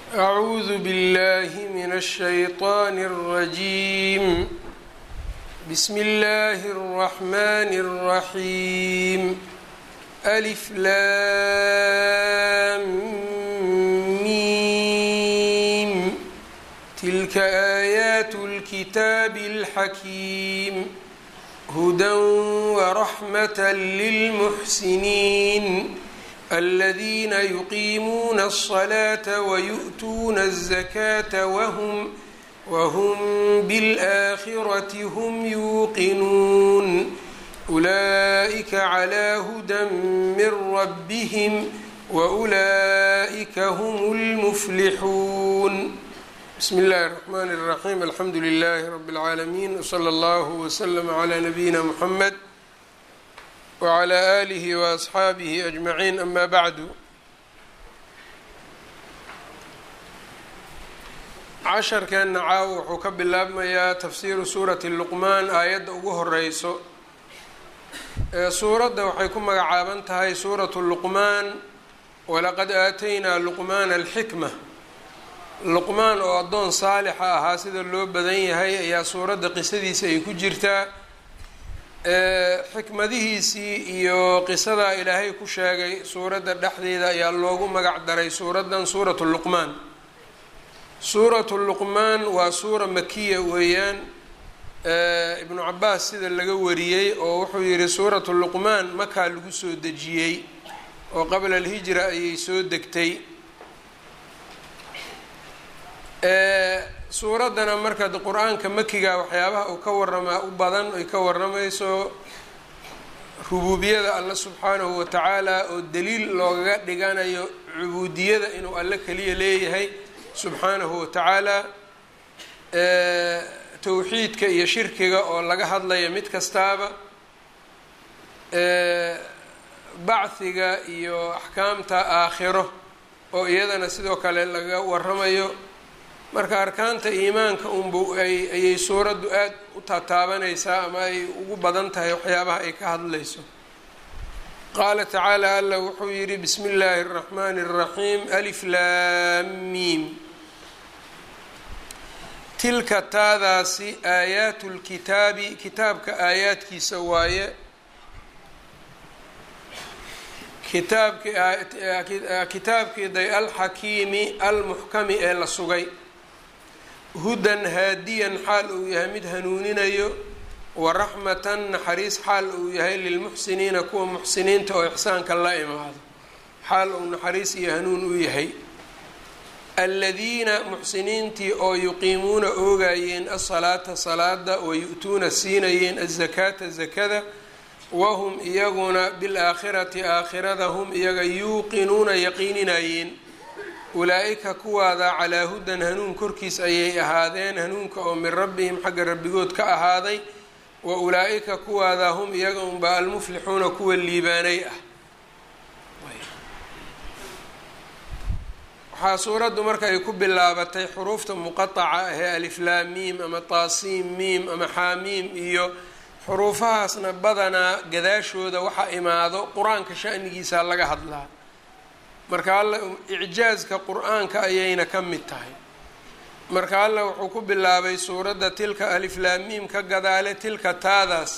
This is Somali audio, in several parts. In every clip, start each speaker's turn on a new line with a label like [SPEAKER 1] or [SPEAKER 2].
[SPEAKER 1] أعوذ بالله من الشيطان الرجيم بسم الله الرحمن الرحيم ألف لام ميم تلك آيات الكتاب الحكيم هدى ورحمة للمحسنين الذين يقيمون الصلاة ويؤتون الزكاة وهم وهم بالآخرة هم يوقنون أولئك على هدى من ربهم وأولئك هم المفلحون بسم الله الرحمن الرحيم الحمد لله رب العالمين وصلى الله وسلم على نبينا محمد وعلى آله وأصxaabihi أجمعين أma bعdu casharkeenna caaw wuxuu ka bilaabmayaa tafsiiru suurati luqmaan aayadda ugu horeyso suuradda waxay ku magacaaban tahay suuratu luqmaan walaqad aataynaa luqmaana alxikma luqmaan oo addoon saalixa ahaa sida loo badan yahay ayaa suuradda qisadiisa ay ku jirtaa xikmadihiisii iyo qisadaa ilaahay ku sheegay suuradda dhexdeeda ayaa loogu magac daray suuraddan suuratu luqmaan suuratu luqmaan waa suura makiya weeyaan ibnu cabaas sida laga wariyey oo wuxuu yihi suuratu luqmaan makaa lagu soo dejiyey oo qabla alhijra ayay soo degtay suuraddana marka qur-aanka makiga waxyaabaha uu ka waramaa u badan ay ka waramayso rubuubiyada alle subxaanahu watacaala oo daliil loogaga dhiganayo cubuudiyada inuu alle keliya leeyahay subxaanahu watacaala towxiidka iyo shirkiga oo laga hadlaya mid kastaaba bachiga iyo axkaamta aakhiro oo iyadana sidoo kale laga waramayo marka arkaanta iimaanka unbu ay ayay suuraddu aad u taataabanaysaa ama ay ugu badan tahay waxyaabaha ay ka hadlayso qaala tacaala alla wuxuu yidhi bismi illaahi اraxmaani اraxiim alif laam miim tilka taadaasi aayaatu lkitaabi kitaabka aayaadkiisa waaye kitaabkii day alxakiimi almuxkami ee la sugay hudan haadiyan xaal uu yahay mid hanuuninayo wa raxmatan naxariis xaal uu yahay lilmuxsiniina kuwa muxsiniinta oo ixsaanka la imaado xaal uu naxariis iyo hanuun u yahay aladiina muxsiniintii oo yuqiimuuna oogayeen asalaata salaada wayu-tuuna siinayeen azakaata zakada wahum iyaguna bilaakhirati aakhirada hum iyaga yuuqinuuna yaqiininayeen ulaa-ika kuwaada calaa hudan hanuun korkiis ayay ahaadeen hanuunka oo min rabbihim xagga rabbigood ka ahaaday wa ulaa-ika kuwaada hum iyaga unba almuflixuuna kuwa liibaanay ah waxaa suuraddu marka ay ku bilaabatay xuruufta muqataca ahee aliflaam miim ama taasiim miim ama xaamiim iyo xuruufahaasna badanaa gadaashooda waxa imaado qur-aanka shanigiisa laga hadlaa marka alla icjaazka qur-aanka ayayna ka mid tahay marka alla wuxuu ku bilaabay suuradda tilka aliflaamiim ka gadaale tilka taadaas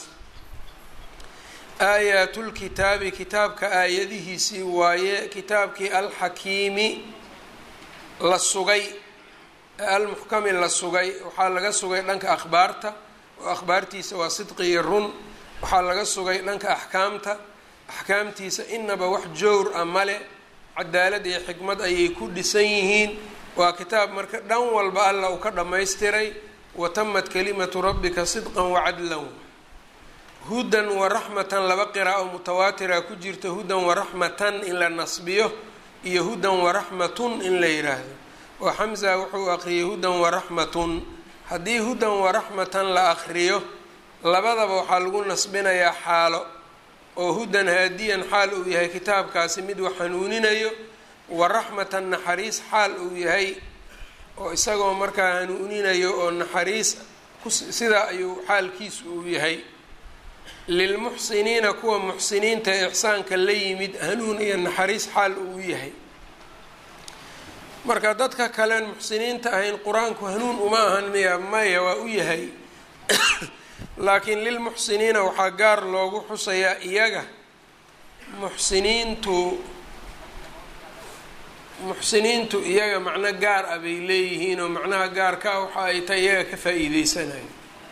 [SPEAKER 1] aayaatlkitaabi kitaabka aayadihiisii waaye kitaabkii alxakiimi la sugay almuxkami la sugay waxaa laga sugay dhanka akhbaarta oo akhbaartiisa waa sidqi iyo run waxaa laga sugay dhanka axkaamta axkaamtiisa inaba wax jowr ah male cadaalad iyo xikmad ayay ku dhisan yihiin waa kitaab marka dhan walba alla uu ka dhammaystiray watamad kalimatu rabbika sidqan wacadlan hudan waraxmatan laba qiraa'o mutawaatira ku jirta hudan waraxmatan in la nasbiyo iyo hudan waraxmatun in la yidhaahdo oo xamza wuxuu aqriyay hudan waraxmatun haddii hudan waraxmatan la aqriyo labadaba waxaa lagu nasbinayaa xaalo oo hudan haadiyan xaal uu yahay kitaabkaasi mid wax hanuuninayo wa raxmatan naxariis xaal uu yahay oo isagoo markaa hanuuninayo oo naxariis sidaa ayuu xaalkiisu uu yahay lilmuxsiniina kuwa muxsiniinta ee ixsaanka la yimid hanuun iyo naxariis xaal uu yahay marka dadka kalen muxsiniinta ahayn qur-aanku hanuun uma ahan miya maya waa u yahay laakiin lilmuxsiniina waxaa gaar loogu xusayaa iyaga muxsiniintu muxsiniintu iyaga macno gaar ah bay leeyihiin oo macnaha gaarka ah waxa ay tahay iyaga ka faa-iideysanayo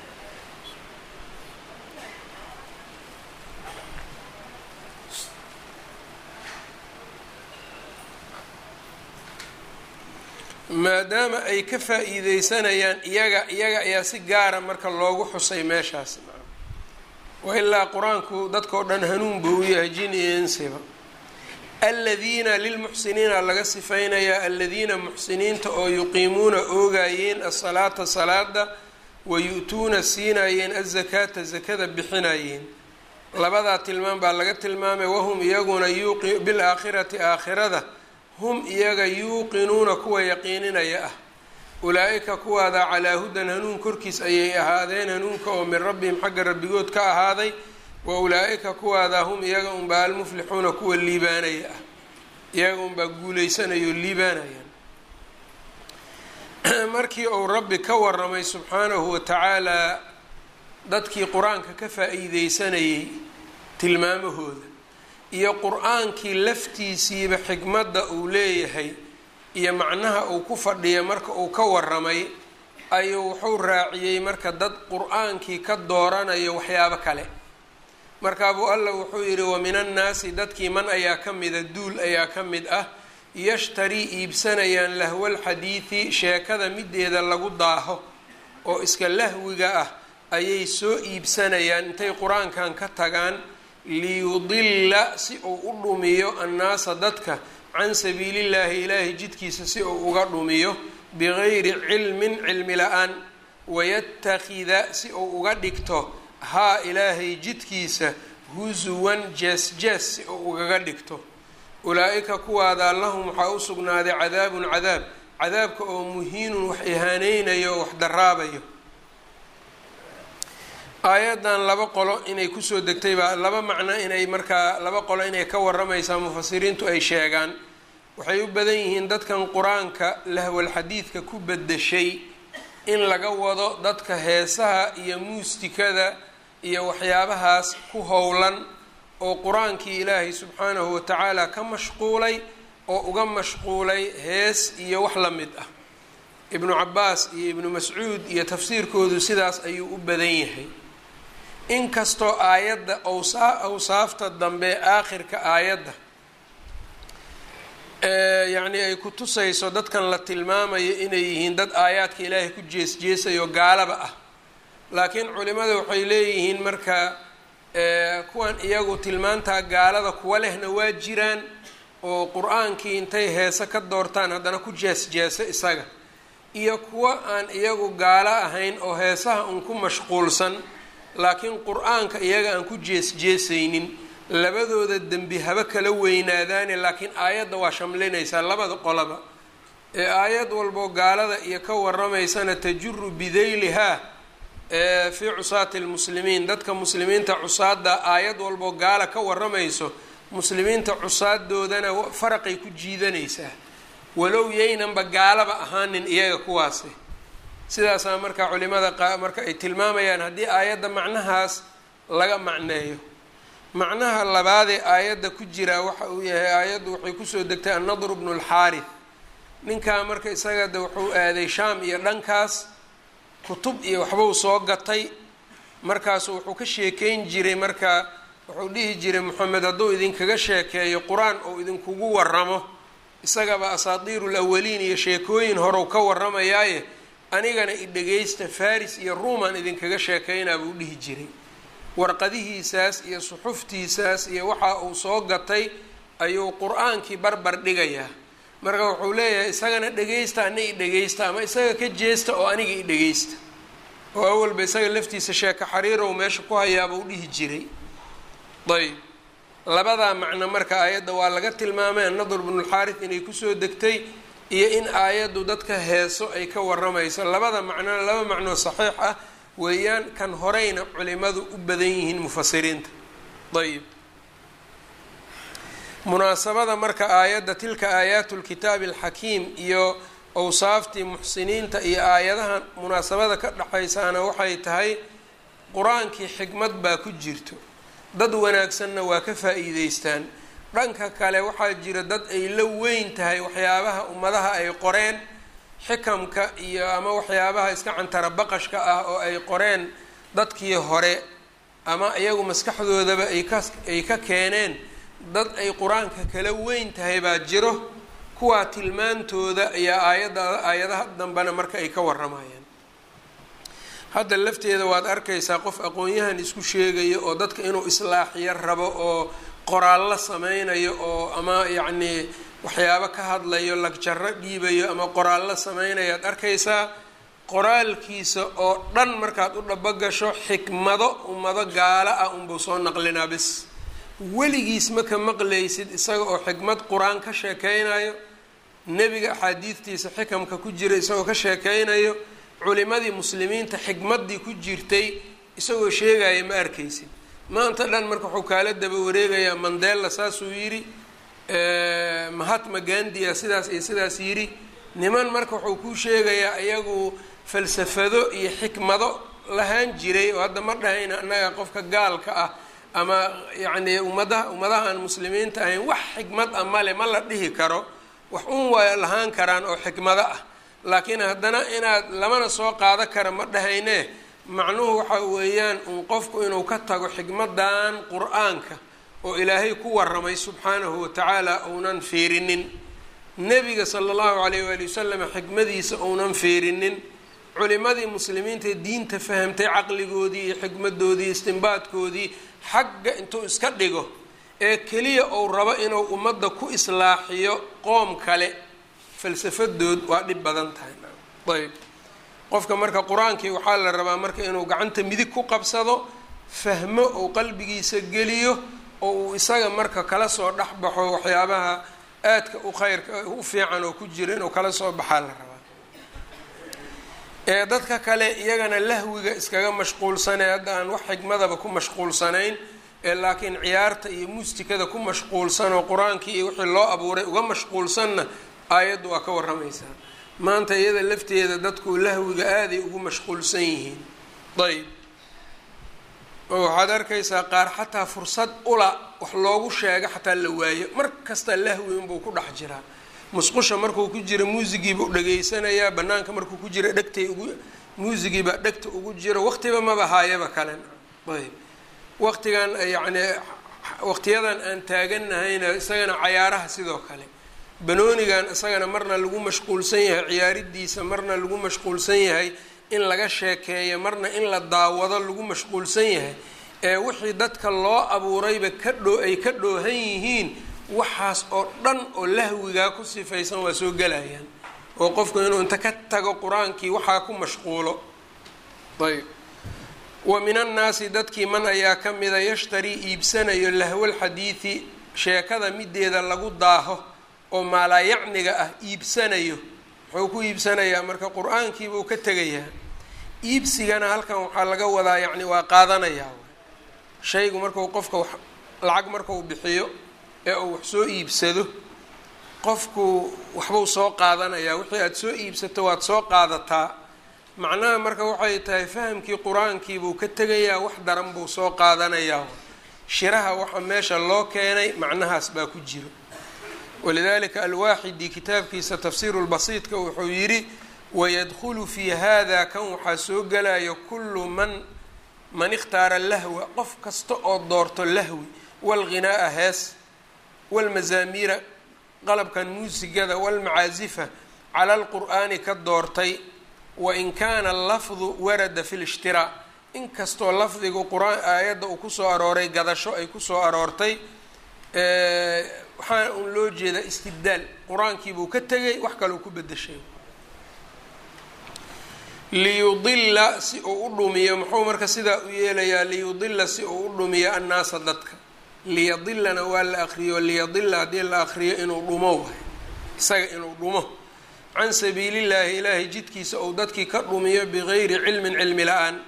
[SPEAKER 1] maadaama ay ka faa-iideysanayaan iyaga iyaga ayaa si gaara marka loogu xusay meeshaas wailaa qur-aanku dadkao dhan hanuun buu u yahay jin iyo insiba aladiina lilmuxsiniina laga sifaynayaa aladiina muxsiniinta oo yuqiimuuna oogayeen asalaata salaada wa yu-tuuna siinayeen azakaata zakada bixinayeen labadaa tilmaam baa laga tilmaamay wahum iyaguna bilaakhirati aakhirada hum iyaga yuuqinuuna kuwa yaqiininaya ah ulaa-ika kuwaada calaa hudan hanuun korkiis ayay ahaadeen hanuunka oo min rabbihim xagga rabbigood ka ahaaday wa ulaa-ika kuwaada hum iyaga unbaa almuflixuuna kuwa liibaanaya ah iyaga unbaa guuleysanayao liibaanayaan markii uu rabbi ka waramay subxaanahu wa tacaalaa dadkii qur-aanka ka faa-iideysanayay tilmaamahooda iyo qur-aankii laftiisiiba xikmadda uu leeyahay iyo macnaha uu ku fadhiya marka uu ka waramay ayuu wuxuu raaciyey marka dad qur-aankii ka dooranayo waxyaabo kale markaabuu alla wuxuu yidhi wa min annaasi dadkii man ayaa ka mida duul ayaa ka mid ah yashtarii iibsanayaan lahwal xadiidi sheekada mideeda lagu daaho oo iska lahwiga ah ayay soo iibsanayaan intay qur-aankan ka tagaan liyudilla si uu u dhumiyo annaasa dadka can sabiilillaahi ilaahay jidkiisa si uu uga dhumiyo bigayri cilmin cilmi la-aan wayatakida si uu uga dhigto haa ilaahay jidkiisa husuwan jees jees si uu ugaga dhigto ulaa-ika kuwaadaa lahum waxaa u sugnaaday cadaabun cadaab cadaabka oo muhiinun wax ihaaneynayo oo wax daraabayo aayaddan laba qolo inay kusoo degtay baa laba macno inay markaa laba qolo inay ka waramaysaa mufasiriintu ay sheegaan waxay u badan yihiin dadkan qur-aanka lahwal xadiidka ku bedeshay in laga wado dadka heesaha iyo muustikada iyo waxyaabahaas ku howlan oo qur-aankii ilaahay subxaanahu watacaala ka mashquulay oo uga mashquulay hees iyo wax la mid ah ibnu cabaas iyo ibnu mascuud iyo tafsiirkoodu sidaas ayuu u badan yahay inkastoo aayadda awsaa awsaafta dambe aakhirka aayadda yacni ay ku tusayso dadkan la tilmaamayo inay yihiin dad aayaadka ilaahay ku jees jeesayo gaalaba ah laakiin culimada waxay leeyihiin marka kuwan iyagu tilmaantaa gaalada kuwa lehna waa jiraan oo qur-aankii intay heese ka doortaan haddana ku jees jeeso isaga iyo kuwa aan iyagu gaalo ahayn oo heesaha un ku mashquulsan laakiin qur-aanka iyaga aan ku jees jeesaynin labadooda dembi haba kala weynaadaane laakiin aayadda waa shamlinaysaa labada qolaba ee aayad walboo gaalada iyo ka waramaysana tajuru bidaylihaa fii cusaati lmuslimiin dadka muslimiinta cusaada aayad walboo gaala ka waramayso muslimiinta cusaadoodana faraqay ku jiidanaysaa walow yaynanba gaalaba ahaanin iyaga kuwaasi sidaasaa marka culimada marka ay tilmaamayaan haddii aayadda macnahaas laga macneeyo macnaha labaadee aayadda ku jiraa waxa uu yahay aayaddu waxay kusoo degtay annadru bnu lxaarith ninkaa marka isaga de wuxuu aaday shaam iyo dhankaas kutub iyo waxbuu soo gatay markaasu wuxuu ka sheekeyn jiray marka wuxuu dhihi jiray moxamed hadduu idinkaga sheekeeyo qur-aan ou idinkugu waramo isagaba asaatiiru lawaliin iyo sheekooyin horew ka waramayaaye anigana i dhegaysta faris iyo ruuman idinkaga sheekaynaa buu dhihi jiray warqadihiisaas iyo suxuftiisaas iyo waxa uu soo gatay ayuu qur-aankii barbar dhigayaa marka wuxuu leeyahay isagana dhegaysta ana i dhegaysta ama isaga ka jeesta oo aniga i dhegaysta oo awalba isaga laftiisa sheeko xariirow meesha ku hayaabuu dhihi jiray ayb labadaa macno marka aayadda waa laga tilmaamay annadr bnulxaarith inay kusoo degtay iyo in aayaddu dadka heeso ay ka waramayso labada macnona laba macnoo saxiix ah weeyaan kan horeyna culimadu u badan yihiin mufasiriinta ayb munaasabada marka aayadda tilka aayaatu lkitaabi alxakiim iyo awsaaftii muxsiniinta iyo aayadaha munaasabada ka dhexaysaana waxay tahay qur-aankii xikmad baa ku jirto dad wanaagsanna waa ka faa-iideystaan dhanka kale waxaa jira dad ay la weyn tahay waxyaabaha ummadaha ay qoreen xikamka iyo ama waxyaabaha iska cantara baqashka ah oo ay qoreen dadkii hore ama iyagu maskaxdoodaba ay ka ay ka keeneen dad ay qur-aanka kala weyn tahay baa jiro kuwaa tilmaantooda ayaa aayadda aayadaha dambena marka ay ka waramayaan hadda lafteeda waad arkaysaa qof aqoon-yahan isku sheegayo oo dadka inuu islaaxiyo rabo oo qoraallo sameynayo oo ama yacnii waxyaabo ka hadlayo lagjaro dhiibayo ama qoraallo sameynayo ad arkaysaa qoraalkiisa oo dhan markaad u dhabogasho xikmado ummado gaalo ah unbuu soo naqlinaa bis weligiis ma ka maqlaysid isaga oo xikmad qur-aan ka sheekeynayo nebiga axaadiidtiisa xikamka ku jira isagoo ka sheekeynayo culimadii muslimiinta xikmaddii ku jirtay isagoo sheegaya ma arkaysid maanta dhan marka wuxuu kaala daba wareegayaa mandela saasuu yidhi mahatma gandia sidaas iyo sidaas yidhi niman marka wuxuu kuu sheegayaa iyagu falsafado iyo xikmado lahaan jiray oo hadda ma dhahayna annaga qofka gaalka ah ama yacnii ummadaha ummadaha aan muslimiinta ahayn wax xikmad ah male ma la dhihi karo wax un waa lahaan karaan oo xikmado ah laakiin haddana inaad lamana soo qaado kara ma dhahayne macnuhu waxa weeyaan un qofku inuu ka tago xikmadan qur-aanka oo ilaahay ku waramay subxaanahu watacaala uunan fiirinin nebiga sala allahu calayh waali wasalam xikmadiisa uunan fiirinin culimadii muslimiinta diinta fahamtay caqligoodii iyo xikmadoodii istimbaadkoodii xagga intuu iska dhigo ee keliya uu rabo inuu ummadda ku islaaxiyo qoom kale falsafadood waa dhib badan tahay ayb qofka marka qur-aankii waxaa la rabaa marka inuu gacanta midig ku qabsado fahmo ou qalbigiisa geliyo oo uu isaga marka kala soo dhex baxo waxyaabaha aadka u khayrka u fiican oo ku jira inuu kala soo baxaa la rabaa ee dadka kale iyagana lahwiga iskaga mashquulsanee hadda aan wax xikmadaba ku mashquulsanayn ee laakiin ciyaarta iyo muustikada ku mashquulsan oo qur-aankii iyo wixii loo abuuray uga mashquulsanna aayaddu waa ka waramaysaa maanta iyada lafteeda dadku lahwiga aaday ugu mashquulsan yihiin ayb oo waxaad arkaysaa qaar xataa fursad ula wax loogu sheego xataa la waayo mar kasta lahwi unbuu ku dhex jiraa musqusha markuu ku jiro muusigiibuu dhegaysanayaa banaanka markuu ku jiro dhegtay ugu muusigiibaa dhegta ugu jiro waqtiba maba haayaba kalen ayb waqtigan yacni waqtiyadan aan taaganahayna isagana cayaaraha sidoo kale banoonigan isagana marna lagu mashquulsan yahay ciyaaridiisa marna lagu mashquulsan yahay in laga sheekeeyo marna in la daawado lagu mashquulsan yahay ee wixii dadka loo abuurayba ka dhoo ay ka dhoohan yihiin waxaas oo dhan oo lahwigaa ku sifaysan waa soo gelayaan oo qofku inuu inta ka tago qur-aankii waxaa ku mashquulo ayb wa min annaasi dadkii man ayaa ka mida yashtarii iibsanayo lahwalxadiidi sheekada mideeda lagu daaho oo maalaayacniga ah iibsanayo muxuu ku iibsanayaa marka qur-aankiibuu ka tegayaa iibsigana halkan waxaa laga wadaa yacni waa qaadanayaa shaygu marku qofka wax lacag markuu bixiyo ee uu wax soo iibsado qofku waxbuu soo qaadanayaa wixii aada soo iibsato waad soo qaadataa macnaha marka waxay tahay fahamkii qur-aankiibuu ka tegayaa wax daran buu soo qaadanayaa shiraha waxa meesha loo keenay macnahaas baa ku jiro walidalika alwaaxidi kitaabkiisa tafsiiru lbasiidka wuxuu yidhi wayadkhulu fii hada kan waxaa soo gelayo kullu man man ikhtaara lahwa qof kasta oo doorto lahwi walghinaa'a hees walmazaamiira qalabkan muusigada walmacaazifa cala alqur'aani ka doortay wain kaana allafdu warada fi lishtiraa inkastoo lafdigu qur-aan aayadda uu kusoo arooray gadasho ay kusoo aroortay waxaana un loo jeedaa istibdaal qur-aankiibuu ka tegay wax kaleu ku bedeshay liyudila si uu u dhumiyo muxuu marka sidaa u yeelayaa liyudila si uu u dhumiyo annaasa dadka liyadilana waa la akriyo liyadila haddii la akriyo inuu dhumo waay isaga inuu dhumo can sabiilillaahi ilaahay jidkiisa ou dadkii ka dhumiyo bigayri cilmin cilmi la-aan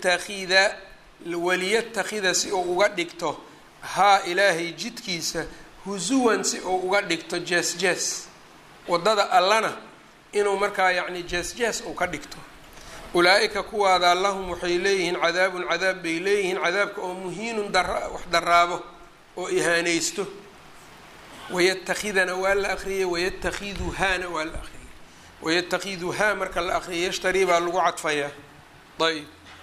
[SPEAKER 1] wayatakida waliyatakida si uu uga dhigto haa ilaahay jidkiisa husuwan si uu uga dhigto jees jees waddada allana inuu markaa yacni jees jees uu ka dhigto ulaa-ika kuwaada lahum waxay leeyihiin cadaabun cadaab bay leeyihiin cadaabka oo muhiinun dara wax daraabo oo ihaanaysto wayatakidana waa la akriyay wayatakhiduhaana waa la akriyay wayatakhiduhaa marka la akriyay yashtarii baa lagu cadfayaa ayb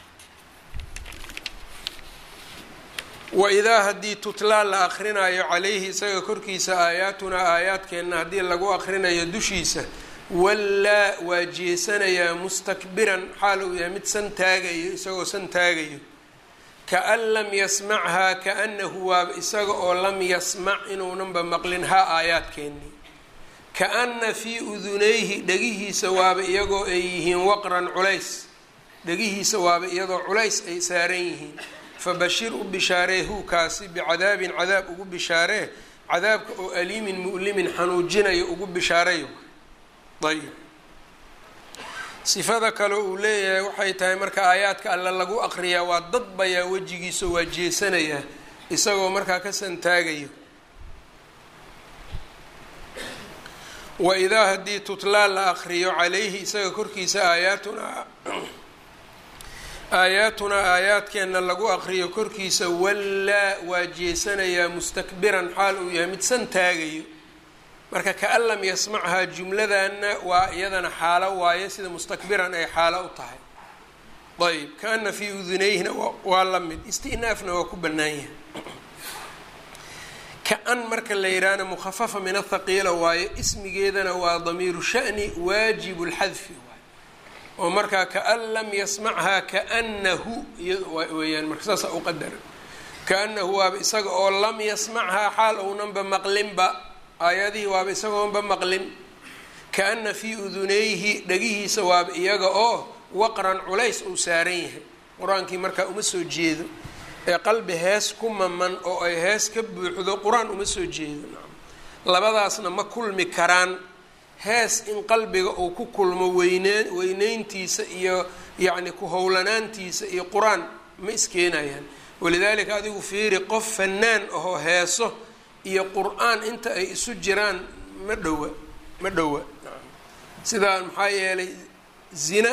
[SPEAKER 1] waidaa haddii tutlaa la akrinayo calayhi isaga korkiisa aayaatunaa aayaadkeenna haddii lagu akrinayo dushiisa wallaa waa jeesanayaa mustakbiran xaal uu yahay mid san taagayo isagoo san taagayo kaan lam yasmachaa kaanahu waaba isaga oo lam yasmac inuunanba maqlin haa aayaadkeennii kaana fii udunayhi dhegihiisa waaba iyagoo ay yihiin waqran culays dhegihiisa waaba iyadoo culays ay saaran yihiin fabashir u bishaaree huukaasi bicadaabin cadaab ugu bishaaree cadaabka oo aliimin mu'limin xanuujinayo ugu bishaareyo ayb sifada kale uu leeyahay waxay tahay marka aayaadka alle lagu aqriyaa waa dadbayaa wejigiisa waa jeesanayaa isagoo markaa ka santaagayo wa idaa haddii tutlaa la aqriyo calayhi isaga korkiisa aayaatunaa aayaatunaa aayaadkeenna lagu aqriyo korkiisa wallaa waa jeesanayaa mustakbiran xaal uu yahay mid san taagayo marka kaan lam yasmachaa jumladanna waa iyadana xaalo waaye sida mustakbiran ay xaalo u tahay ayb kaana fii udunayhina waa la mid istinaafna waa ku bannaan yahay ka-an marka la yidhaahna mukhafafa min athaqiila waaye ismigeedana waa damiiru shani waajibu lxadfi waay oo markaa kaan lam yasmachaa kaanahu weyaan marka saasa u qadara kaanahu waaba isaga oo lam yasmachaa xaal ownanba maqlinba aayadihii waaba isagoonba maqlin kaana fii udunayhi dhagihiisa waaba iyaga oo waqran culays uu saaran yahay qur-aankii markaa uma soo jeedo ee qalbi hees ku maman oo ay hees ka buuxdo qur-aan uma soo jeedo labadaasna ma kulmi karaan hees in qalbiga uu ku kulmo weyneen weyneyntiisa iyo yacni ku howlanaantiisa iyo qur-aan ma iskeenayaan walidaalika adigu fiiri qof fanaan ahoo heeso iyo qur-aan inta ay isu jiraan ma dhowa ma dhowa sidaa maxaa yeelay zina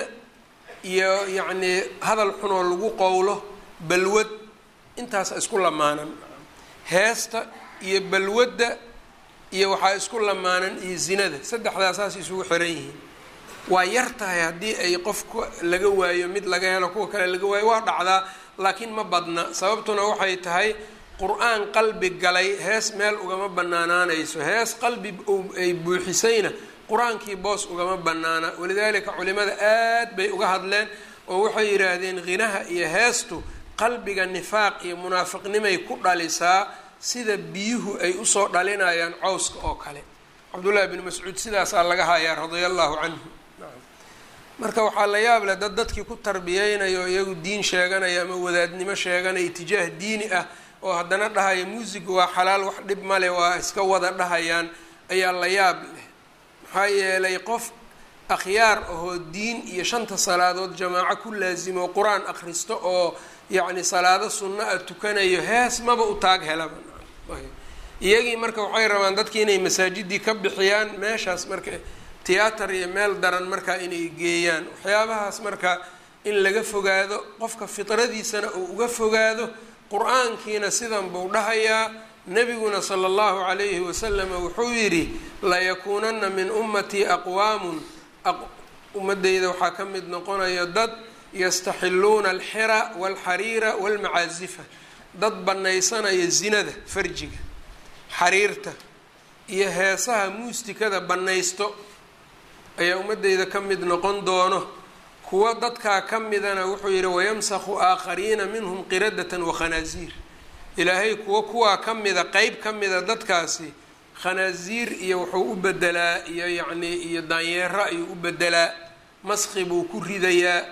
[SPEAKER 1] iyo yacnii hadal xunoo lagu qowlo balwad intaasa isku lamaanan heesta iyo balwadda iyo waxaa isku lamaanan iyo zinada saddexdaa saas isugu xiran yihiin waa yar tahay haddii ay qofka laga waayo mid laga helo kuwa kale laga waayo waa dhacdaa laakiin ma badna sababtuna waxay tahay qur-aan qalbi galay hees meel ugama banaanaanayso hees qalbi ay buuxisayna qur-aankii boos ugama banaana walidaalika culimada aad bay uga hadleen oo waxay yidhaahdeen khinaha iyo heestu qalbiga nifaaq iyo munaafiqnimay ku dhalisaa sida biyuhu ay usoo dhalinayaan cawska oo kale cabdullaahi bn mascuud sidaasaa laga hayaa radia allahu canhu marka waxaa la yaab leh dad dadkii ku tarbiyeynayo iyagu diin sheeganaya ama wadaadnimo sheeganaya itijaah diini ah oo haddana dhahaya muusiga waa xalaal wax dhib male waa iska wada dhahayaan ayaa la yaab leh maxaa yeelay qof akhyaar ahoo diin iyo shanta salaadood jamaaco ku laasimo qur-aan akhristo oo yacni salaado sunno a tukanayo hees maba u taag helaba iyagii marka waxay rabaan dadki inay masaajidii ka bixiyaan meeshaas marka tiyaatar iyo meel daran markaa inay geeyaan waxyaabahaas marka in laga fogaado qofka fitradiisana uu uga fogaado qur-aankiina sidan buu dhahayaa nebiguna sala allahu calayhi wasalama wuxuu yidhi layakuunana min ummatii aqwaamun ummadeyda waxaa ka mid noqonaya dad yastaxiluuna alxira walxariira walmacaazifa dad bannaysanaya zinada farjiga xariirta iyo heesaha muustikada bannaysto ayaa ummadeyda ka mid noqon doono kuwa dadkaa ka midana wuxuu yidhi wayamsakhu aakhariina minhum qiradatan wakhanaaziir ilaahay kuwa kuwaa ka mida qeyb ka mida dadkaasi khanaaziir iyo wuxuu u bedelaa iyo yacnii iyo daanyeero ayuu u bedelaa maski buu ku ridayaa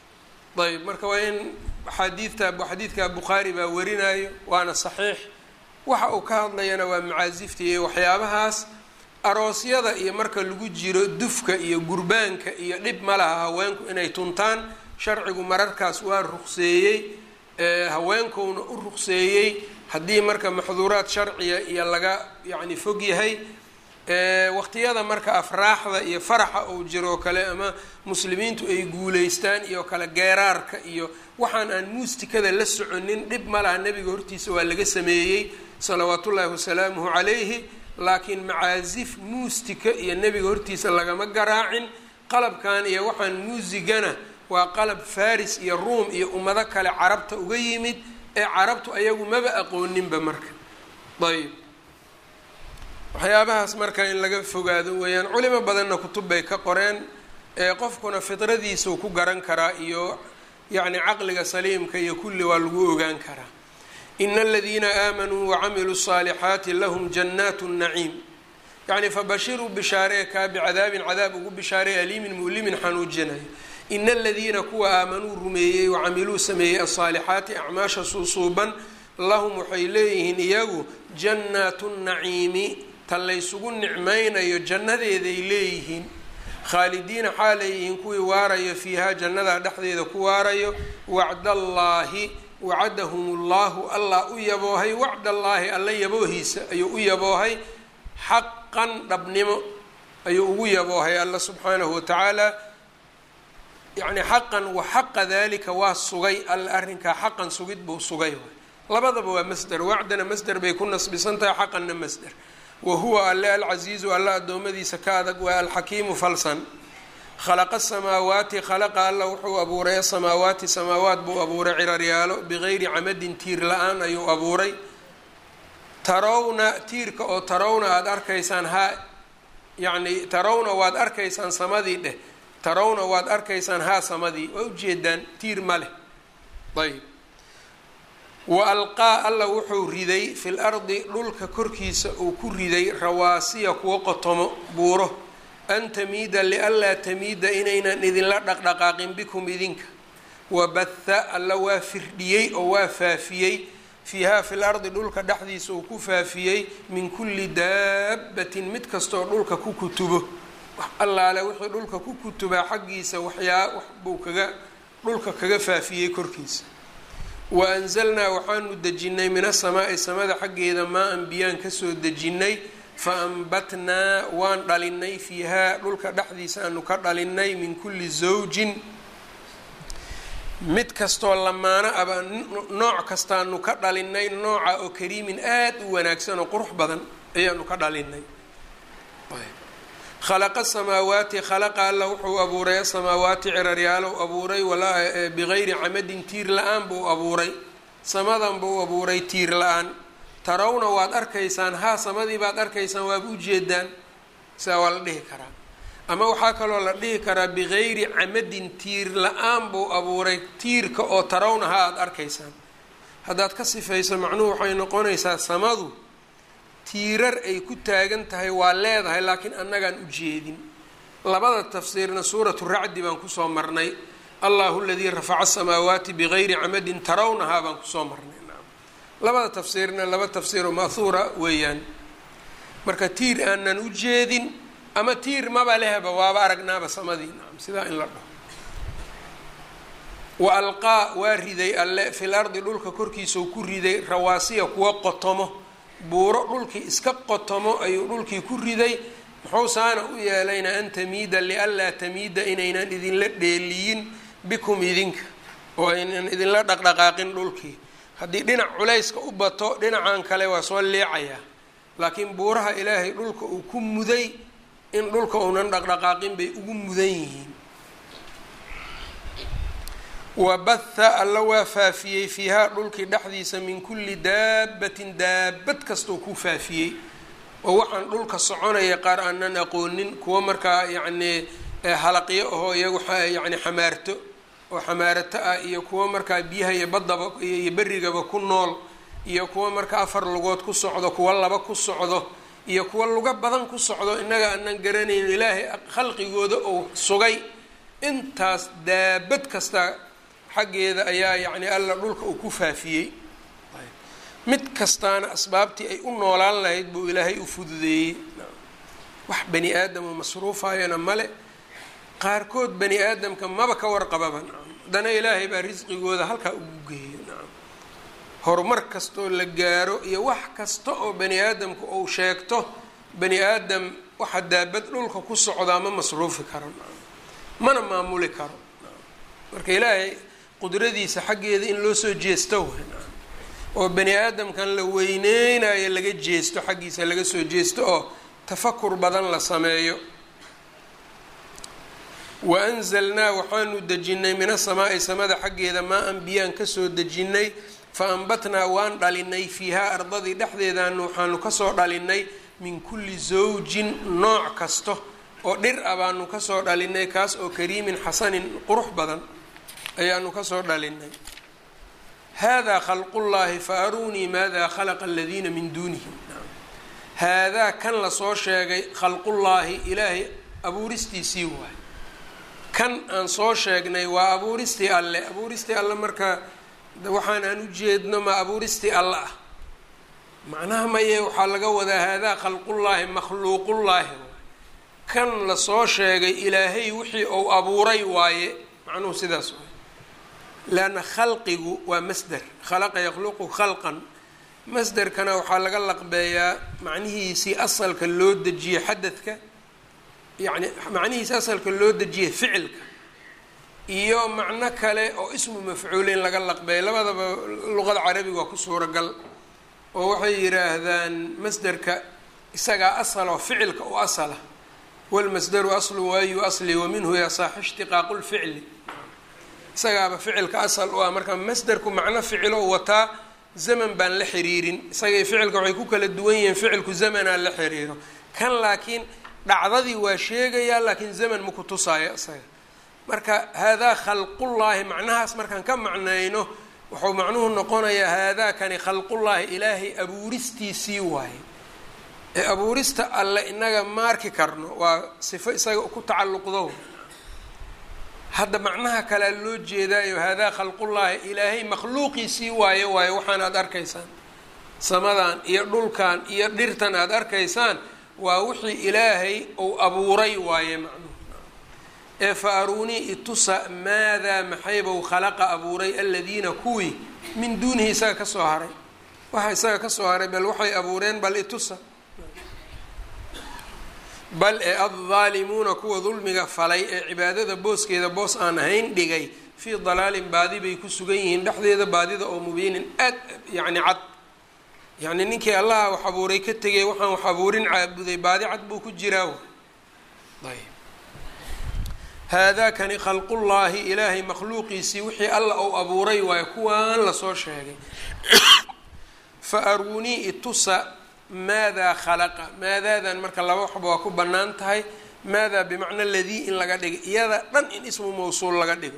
[SPEAKER 1] ayb marka waa in axaadiidta xadiidka bukhaari baa warinayo waana saxiix waxa uu ka hadlayana waa macaasifta iyo waxyaabahaas aroosyada iyo marka lagu jiro dufka iyo gurbaanka iyo dhib ma laha haweenku inay tuntaan sharcigu mararkaas waa ruqseeyey haweenkowna u ruqseeyey haddii marka maxduuraad sharciya iyo laga yacni fog yahay waqtiyada marka afraaxda iyo faraxa uu jiro oo kale ama muslimiintu ay guuleystaan iyo kale geeraarka iyo waxaan aan muustikada la soconin dhib ma laha nebiga hortiisa waa laga sameeyey salawaatullaahi wasalaamuhu calayhi laakiin macaasif muustika iyo nebiga hortiisa lagama garaacin qalabkan iyo waxaan muusigana waa qalab faris iyo ruum iyo ummado kale carabta uga yimid ee carabtu ayagu maba aqooninba marka ayb waxyaabahaas marka in laga fogaado weeyaan culimo badanna kutub bay ka qoreen ee qofkuna fidradiisuu ku garan karaa iyo yacni caqliga saliimka iyo kulli waa lagu ogaan karaa ina aladiina aamanuu wacamiluu الصaalixaati lahum jannaat naciim yacni fabashiruu bishaaree kaa bicadaabin cadaab ugu bishaarey aliimin mu'limin xanuujinayo ina aladiina kuwa aamanuu rumeeyey wacamiluu sameeyey asaalixaati acmaasha suusuuban lahum waxay leeyihiin iyagu jannaatu naciimi ta laysugu nicmaynayo jannadeeday leeyihiin khaalidiina xaaleeyihiin kuwii waarayo fiihaa jannadaa dhexdeeda ku waarayo wacdallaahi wacadahum ullahu allah u yaboohay wacdallaahi alla yaboohiisa ayuu u yaboohay xaqan dhabnimo ayuu ugu yaboohay alla subxaanahu watacaala yacni xaqan wa xaqa dalika waa sugay alla arrinkaa xaqan sugid buu sugay labadaba waa masder wacdana masder bay ku nasbisan tahay xaqanna masder wa huwa alle alcasiizu alla addoommadiisa ka adag waa alxakiimu falsan khalaqa asamaawaati khalaqa alla wuxuu abuuray asamaawaati samaawaat buu abuuray ciraryaalo bigayri camadin tiir la-aan ayuu abuuray tarawna tiirka oo tarawna aada arkaysaan haa yacni tarawna waad arkaysaan samadii dheh tarawna waad arkaysaan haa samadii waa ujeedaan tiir ma leh ayb wa alqaa alla wuxuu riday fil ardi dhulka korkiisa uu ku riday rawaasiya kuwo qotomo buuro an tamiida lianlaa tamiida inaynan idinla dhaqdhaqaaqin bikum idinka wabatha alla waa firdhiyey oo waa faafiyey fiihaa fil ardi dhulka dhexdiisa uu ku faafiyey min kulli daabbatin mid kastooo dhulka ku kutubo wax allaale wixii dhulka ku kutubaa xaggiisa waxyaa wax buu kaga dhulka kaga faafiyey korkiisa wa anzalnaa waxaanu dejinnay min asamaa'i samada xaggeeda maa-an biyaan kasoo dejinnay fa ambatnaa waan dhalinay fiihaa dhulka dhexdiisa aanu ka dhalinay min kulli zawjin mid kastoo lamaano aba nooc kastaanu ka dhalinay nooca oo kariimin aada u wanaagsan oo qurux badan ayaanu ka dhalinay khalaqa samaawaati khalaqa alla wuxuu abuuray asamaawaati ciraryaalow abuuray bigayri camadin tiir la-aan buu abuuray samadan buu abuuray tiir la-aan tarawna waad arkaysaan haa samadii baad arkaysaan waaba ujeedaan sidaa waa la dhihi karaa ama waxaa kaloo la dhihi karaa bigayri camadin tiir la-aan buu abuuray tiirka oo tarawna haa aada arkaysaan haddaad ka sifayso macnuhu waxay noqonaysaa samadu tiirar ay ku taagan tahay waa leedahay laakiin annagaan u jeedin labada tafsiirna suuratu racdi baan kusoo marnay allahu ladii rafaca asamaawaati bigayri camadin tarawnahaa baan kusoo marnay labada tafsiirna laba tafsiiroo ma'huura weeyaan marka tiir aanan u jeedin ama tiir maba lehba waaba aragnaaba samadii nacam sidaa in la dhaho wa alqaa waa riday alle fil ardi dhulka korkiisau ku riday rawaasiya kuwa qotomo buuro dhulkii iska qotomo ayuu dhulkii ku riday muxuu saana u yeelayna an tamiida lianlaa tamiida inaynan idinla dheeliyin bikum idinka oo aynan idinla dhaqdhaqaaqin dhulkii haddii dhinac culayska u bato dhinacan kale waa soo leecayaa laakiin buuraha ilaahay dhulka uu ku muday in dhulka uunan dhaqdhaqaaqin bay ugu mudan yihiin wabatha alla waa faafiyey fiihaa dhulkii dhexdiisa min kulli daabbatin daabad kastuu ku faafiyey oo waxaan dhulka soconaya qaar aanan aqoonin kuwa markaa yacnii halaqyo ahoo iyagu yacni xamaarto oo xamaarato ah iyo kuwa markaa biyaha iyo baddaba iyo berrigaba ku nool iyo kuwa markaa afar lugood ku socdo kuwa laba ku socdo iyo kuwa luga badan ku socdo innaga aanan garanayno ilaahay khalqigooda uu sugay intaas daabad kasta xaggeeda ayaa yacni alla dhulka uu ku faafiyey mid kastaana asbaabtii ay u noolaan lahayd buu ilaahay u fududeeyey wax bani aadamo masruufayana male qaarkood bani aadamka maba ka warqababa nacam haddana ilaahay baa risqigooda halkaa ugu geeyo nacam horumar kastaoo la gaaro iyo wax kasta oo bani aadamku uu sheegto bani aadam waxa daabad dhulka ku socdaa ma masruufi karo mana maamuli karo marka ilaahay qudradiisa xaggeeda in loo soo jeesto w oo bani aadamkan la weyneynayo laga jeesto xaggiisa laga soo jeesto oo tafakur badan la sameeyo wa anzalnaa waxaanu dejinnay min asamaa'i samada xaggeeda maa an biyaan kasoo dejinnay fa ambatnaa waan dhalinay fiihaa ardadii dhexdeedaanu waxaanu kasoo dhalinay min kulli zawjin nooc kasta oo dhir ah baanu kasoo dhalinay kaas oo kariimin xasanin qurux badan ayaanu kasoo dhalinay haadaa khalqullaahi fa aruunii maada khalaqa aladiina min duunihi haadaa kan lasoo sheegay khalqullaahi ilaahay abuuristiisii waay kan aan soo sheegnay waa abuuristii alle abuuristii alle marka waxaan aan u jeedno ma abuuristii alle ah macnaha maye waxaa laga wadaa haadaa khalqullaahi makhluuqullaahi kan lasoo sheegay ilaahay wixii uu abuuray waaye macnuhu sidaas waay leanna khalqigu waa masder khalaqa yakhluqu khalqan masderkana waxaa laga laqbeeyaa macnihiisii asalka loo dejiyey xadadka yacni macnihiisi asalka loo dejiyey ficilka iyo macno kale oo ismu mafcuuleyn laga laqbeeya labadaba luqada carabiga waa ku suuragal oo waxay yidhaahdaan masderka isagaa asal oo ficilka u asala walmasdaru aslu waayu asli wa minhu yasaaxu ishtiqaaqu lficli isagaaba ficilka asal u ah marka masderku macno ficilo wataa zaman baan la xiriirin isagay ficilka waxay ku kala duwan yihiin ficilku zamanaa la xiriiro kan laakiin dhacdadii waa sheegayaa laakiin zaman ma ku tusaayo isaga marka haadaa khalqullaahi macnahaas markaan ka macnayno wuxuu macnuhu noqonayaa haadaakani khalqullaahi ilaahay abuuristiisii waaye ee abuurista alle inaga ma arki karno waa sifo isaga ku tacalluqdo hadda macnaha kalea loo jeedaayo haadaa khalqullaahi ilaahay makhluuqiisii waaye waaye waxaan aada arkaysaan samadan iyo dhulkan iyo dhirtan aada arkaysaan waa wixii ilaahay uu abuuray waaye macnuhu ee fa aruunii itusa maadaa maxaybou khalaqa abuuray aladiina kuwii min duunihi isaga kasoo haray waxa isaga kasoo haray bal waxay abuureen bal itusa bal ee addaalimuuna kuwa dulmiga falay ee cibaadada booskeeda boos aan ahayn dhigay fii dalaalin baadi bay ku sugan yihiin dhexdeeda baadida oo mubiinin aad yacni cad yacni ninkii allaha wax abuuray ka tegay waxaan wax abuurin caabuday baadi cad buu ku jiraa ayb haadaakani khalqullaahi ilaahay makhluuqiisii wixii alla uu abuuray waayo kuwaan lasoo sheegay fa aruunii itusa maadaa khalaqa maadaadan marka laba waxba waa ku bannaan tahay maadaa bimacna ladii in laga dhigo iyada dhan in ismu mawsuul laga dhigo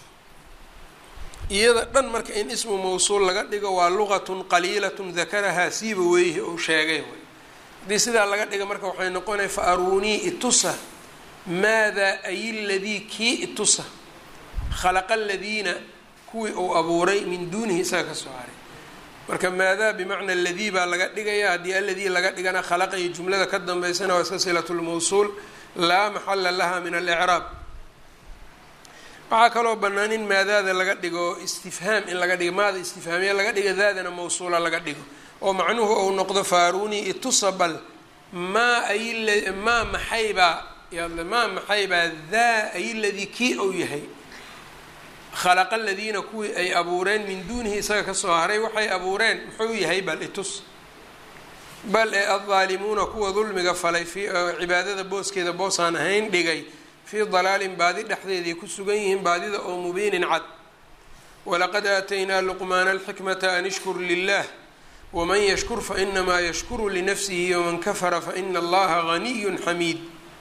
[SPEAKER 1] iyada dhan marka in ismu mawsuul laga dhigo waa luqatun qaliilatun dakarahaa siiba weyhi ou sheegay way haddii sidaa laga dhiga marka waxay noqonaya fa aruunii itusa maadaa ay ladii kii itusa khalaqa aladiina kuwii uu abuuray min duunihi isaga ka soo haray marka maadaa bimacna aladii baa laga dhigaya haddii aladii laga dhigana khalaqa iyo jumlada ka dambeysana waa iska silatu lmawsuul laa maxala laha min alicraab waxaa kaloo bannaan in maadaada laga dhigo istifhaam in laga dhigo maada istifhaamiya laga dhigo daadana mawsuula laga dhigo oo macnuhu ou noqdo faaruni itusa bal maa ay maa maxaybaa maa maxaybaa daa ay ladii kii ou yahay khalaqa aladiina kuwii ay abuureen min duunihi isaga kasoo haray waxay abuureen muxuu yahay bal itus bal ee addaalimuuna kuwa dulmiga falay fi cibaadada booskeeda boosaan ahayn dhigay fii dalaalin baadi dhexdeeday ku sugan yihiin baadida oo mubiinin cad walaqad aataynaa luqmaana alxikmata an ishkur lilah waman yashkur fainamaa yashkuru linafsihi waman kafara faina allaha ganiyun xamiid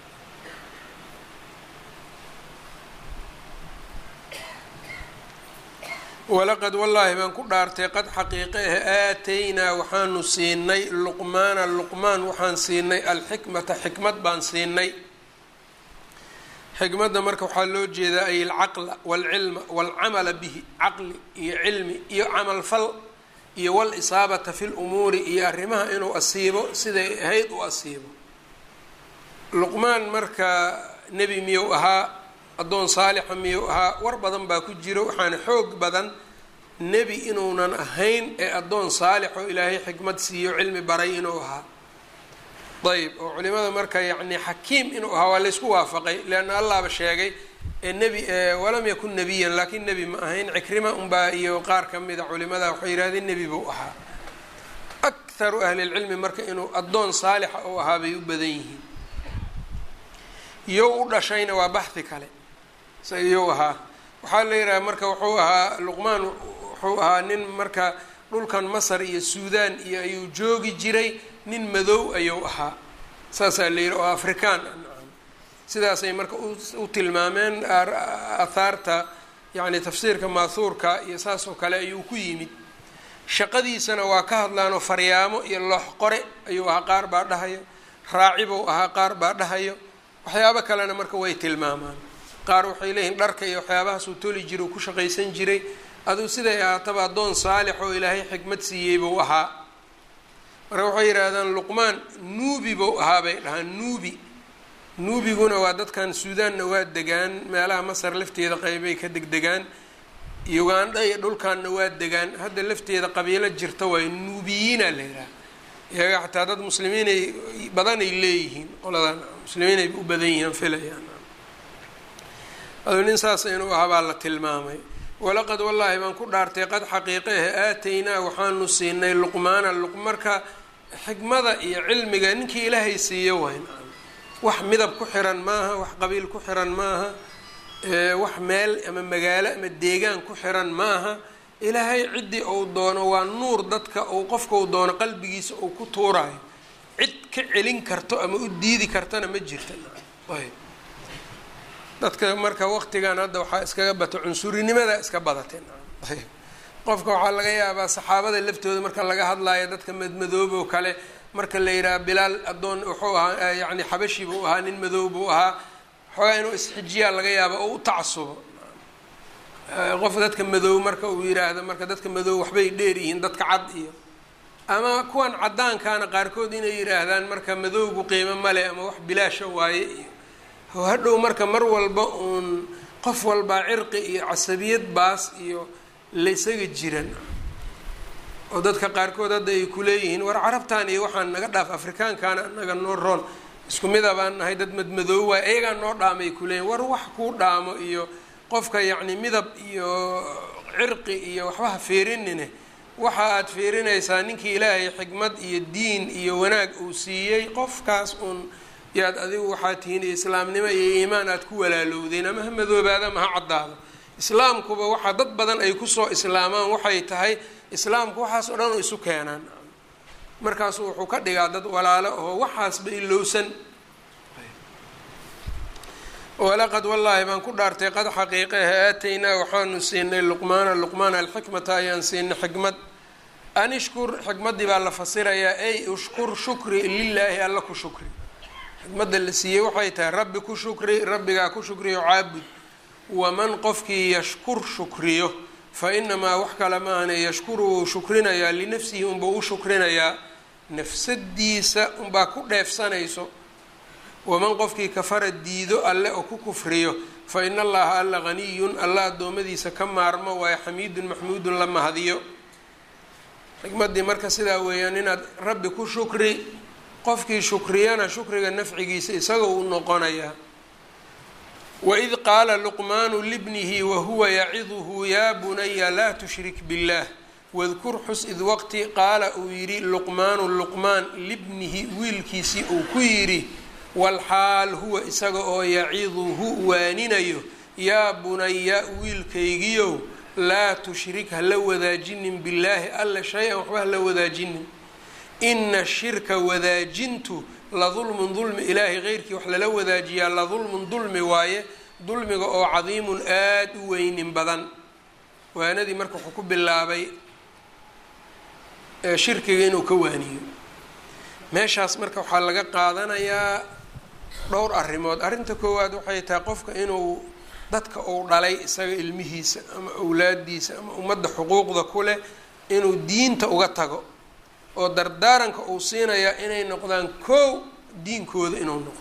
[SPEAKER 1] walaqad wallaahi baan ku dhaartay qad xaqiiqe ah aataynaa waxaanu siinay luqmaana luqmaan waxaan siinay alxikmata xikmad baan siinay xikmadda marka waxaa loo jeedaa ay alcaqla waalcilma waalcamala bihi caqli iyo cilmi iyo camalfal iyo walisaabata fi lumuuri iyo arrimaha inuu asiibo siday ahayd u asiibo luqmaan marka nebi miyuu ahaa addoon saalixa miyuu ahaa war badan baa ku jiro waxaana xoog badan nebi inuunan ahayn ee addoon saalix oo ilaahay xikmad siiyo cilmi baray inuu ahaa ayb oo culimada marka yacni xakiim inuu ahaa waa laysku waafaqay leanna allahba sheegay nebi walam yakun nebiyan laakiin nebi ma ahayn cikrima unbaa iyo qaar ka mida culimada waxay yidhahdeen nebi buu ahaa akharu ahli lcilmi marka inuu addoon saalixa uu ahaa bay u badan yihiin iyow u dhashayna waa baxhi kale se iyow ahaa waxaa la yidhaha marka wuxuu ahaa luqmaan wuxuu ahaa nin marka dhulkan masar iyo suudaan iyo ayuu joogi jiray nin madow ayuu ahaa saasaa la yidhi oo afrikaan sidaasay marka u tilmaameen aathaarta yacni tafsiirka maahuurka iyo saas oo kale ayuu ku yimid shaqadiisana waa ka hadlaanoo faryaamo iyo loox qore ayuu ahaa qaar baa dhahayo raacibou ahaa qaar baa dhahayo waxyaabo kalena marka way tilmaamaan qaar waxay leeyihiin dharka iyo waxyaabahaasuu toli jiray uu ku shaqaysan jiray aduu siday ahaataba addoon saalix oo ilaahay xikmad siiyey buu ahaa marka waxay yidhaahdaan luqmaan nuubi buu ahaa bay dhahaan nuubi nuubiguna waa dadkan suudaanna waa degaan meelaha masar lafteeda qeybay ka degdegaan ugandha iyo dhulkaanna waa degaan hadda lafteeda qabiilo jirta waay nuubiyiina la yidhaha iyaga xataa dad muslimiinay badanay leeyihiin qoladan muslimiinay u badan yihiin filayaan aduu nin saas inuu ahaa baa la tilmaamay walaqad wallaahi baan ku dhaartay qad xaqiiqehe aataynaa waxaanu siinay luqmaana marka xikmada iyo cilmiga ninkii ilaahay siiyo wayn wax midab ku xiran maaha wax qabiil ku xiran maaha wax meel ama magaalo ama deegaan ku xiran maaha ilaahay ciddii uu doono waa nuur dadka uu qofka uu doono qalbigiisa uu ku tuurayo cid ka celin karto ama u diidi kartana ma jirta dadka marka waqtigan hadda waxaa iskaga bata cunsurinimada iska badatay qofka waxaa laga yaabaa saxaabada laftooda marka laga hadlayo dadka madmadoob oo kale marka la yidhaha bilaal addoon wuxuu ahaa yacni xabashi buu ahaa nin madoob buu ahaa xoogaa inuu isxijiyaa laga yaaba oo u tacasubo qof dadka madoob marka uu yidhaahdo marka dadka madoob waxbay dheer yihiin dadka cad iyo ama kuwan caddaankaana qaarkood inay yidhaahdaan marka madowgu qiimo male ama wax bilaasha waaye iyo hadhow marka mar walba uun qof walbaa cirqi iyo casabiyad baas iyo laysaga jiran oo dadka qaarkood hadda ay kuleeyihiin war carabtan iyo waxaan naga dhaaf afrikaankaana naga noo roon isku mida baan nahay dad madmadoob waay ayagaa noo dhaamay kuleeyihin war wax kuu dhaamo iyo qofka yacni midab iyo cirqi iyo waxbaha fiirinine waxa aad fiirinaysaa ninkii ilaahay xikmad iyo diin iyo wanaag uu siiyey qofkaas uun yaad adigu waxaa tihiin islaamnimo iyo iimaan aad ku walaalowdeen ama ha madoobaada ama ha caddaado islaamkuba waxaa dad badan ay kusoo islaamaan waxay tahay islaamku waxaas oo dhan isu keenaan markaasu wuxuu ka dhigaa dad walaalo oo waxaasba ilowsan walaqad wallaahi baan ku dhaartay qad xaqiiqeha aataynaa waxaanu siinay luqmaana luqmaana alxikmata ayaan siinay xikmad an ishkur xikmaddii baa la fasirayaa ay ushkur shukri lilaahi alla ku shukri xikmadda la siiyey waxay tahay rabbi ku shukri rabbigaa ku shukriyo caabud waman qofkii yashkur shukriyo fa inamaa wax kale maahane yashkuru wuu shukrinayaa linafsihi unbuu u shukrinayaa nafsadiisa unbaa ku dheefsanayso waman qofkii kafara diido alle oo ku kufriyo fa ina allaha alla haniyun alla addoommadiisa ka maarmo waayo xamiidun maxmuudun la mahadiyo xikmaddii marka sidaa weeyaan inaad rabbi ku shukri qofkii shukriyana shukriga nafcigiisa isagoo u noqonayaa waid qaala luqmaanu libnihi wahuwa yaciduhu yaa bunaya laa tushrik biاllah wadkur xus id waqti qaala uu yidhi luqmaanu luqmaan libnihi wiilkiisii uu ku yidhi walxaal huwa isaga oo yaciduhu waaninayo yaa bunaya wiilkaygiyow laa tushrik hala wadaajinin billaahi alla shay-an waxba hala wadaajinin ina shirka wadaajintu la dulmun dulmi ilaahay keyrkii wax lala wadaajiyaa la dulmun dulmi waaye dulmiga oo cadiimun aada u weynin badan waanadii marka wuxuu ku bilaabay shirkiga inuu ka waaniyo meeshaas marka waxaa laga qaadanayaa dhowr arrimood arrinta koowaad waxay tahay qofka inuu dadka uu dhalay isaga ilmihiisa ama awlaadiisa ama ummadda xuquuqda ku leh inuu diinta uga tago oo dardaaranka uu siinayaa inay noqdaan koow diinkooda inuu noqdo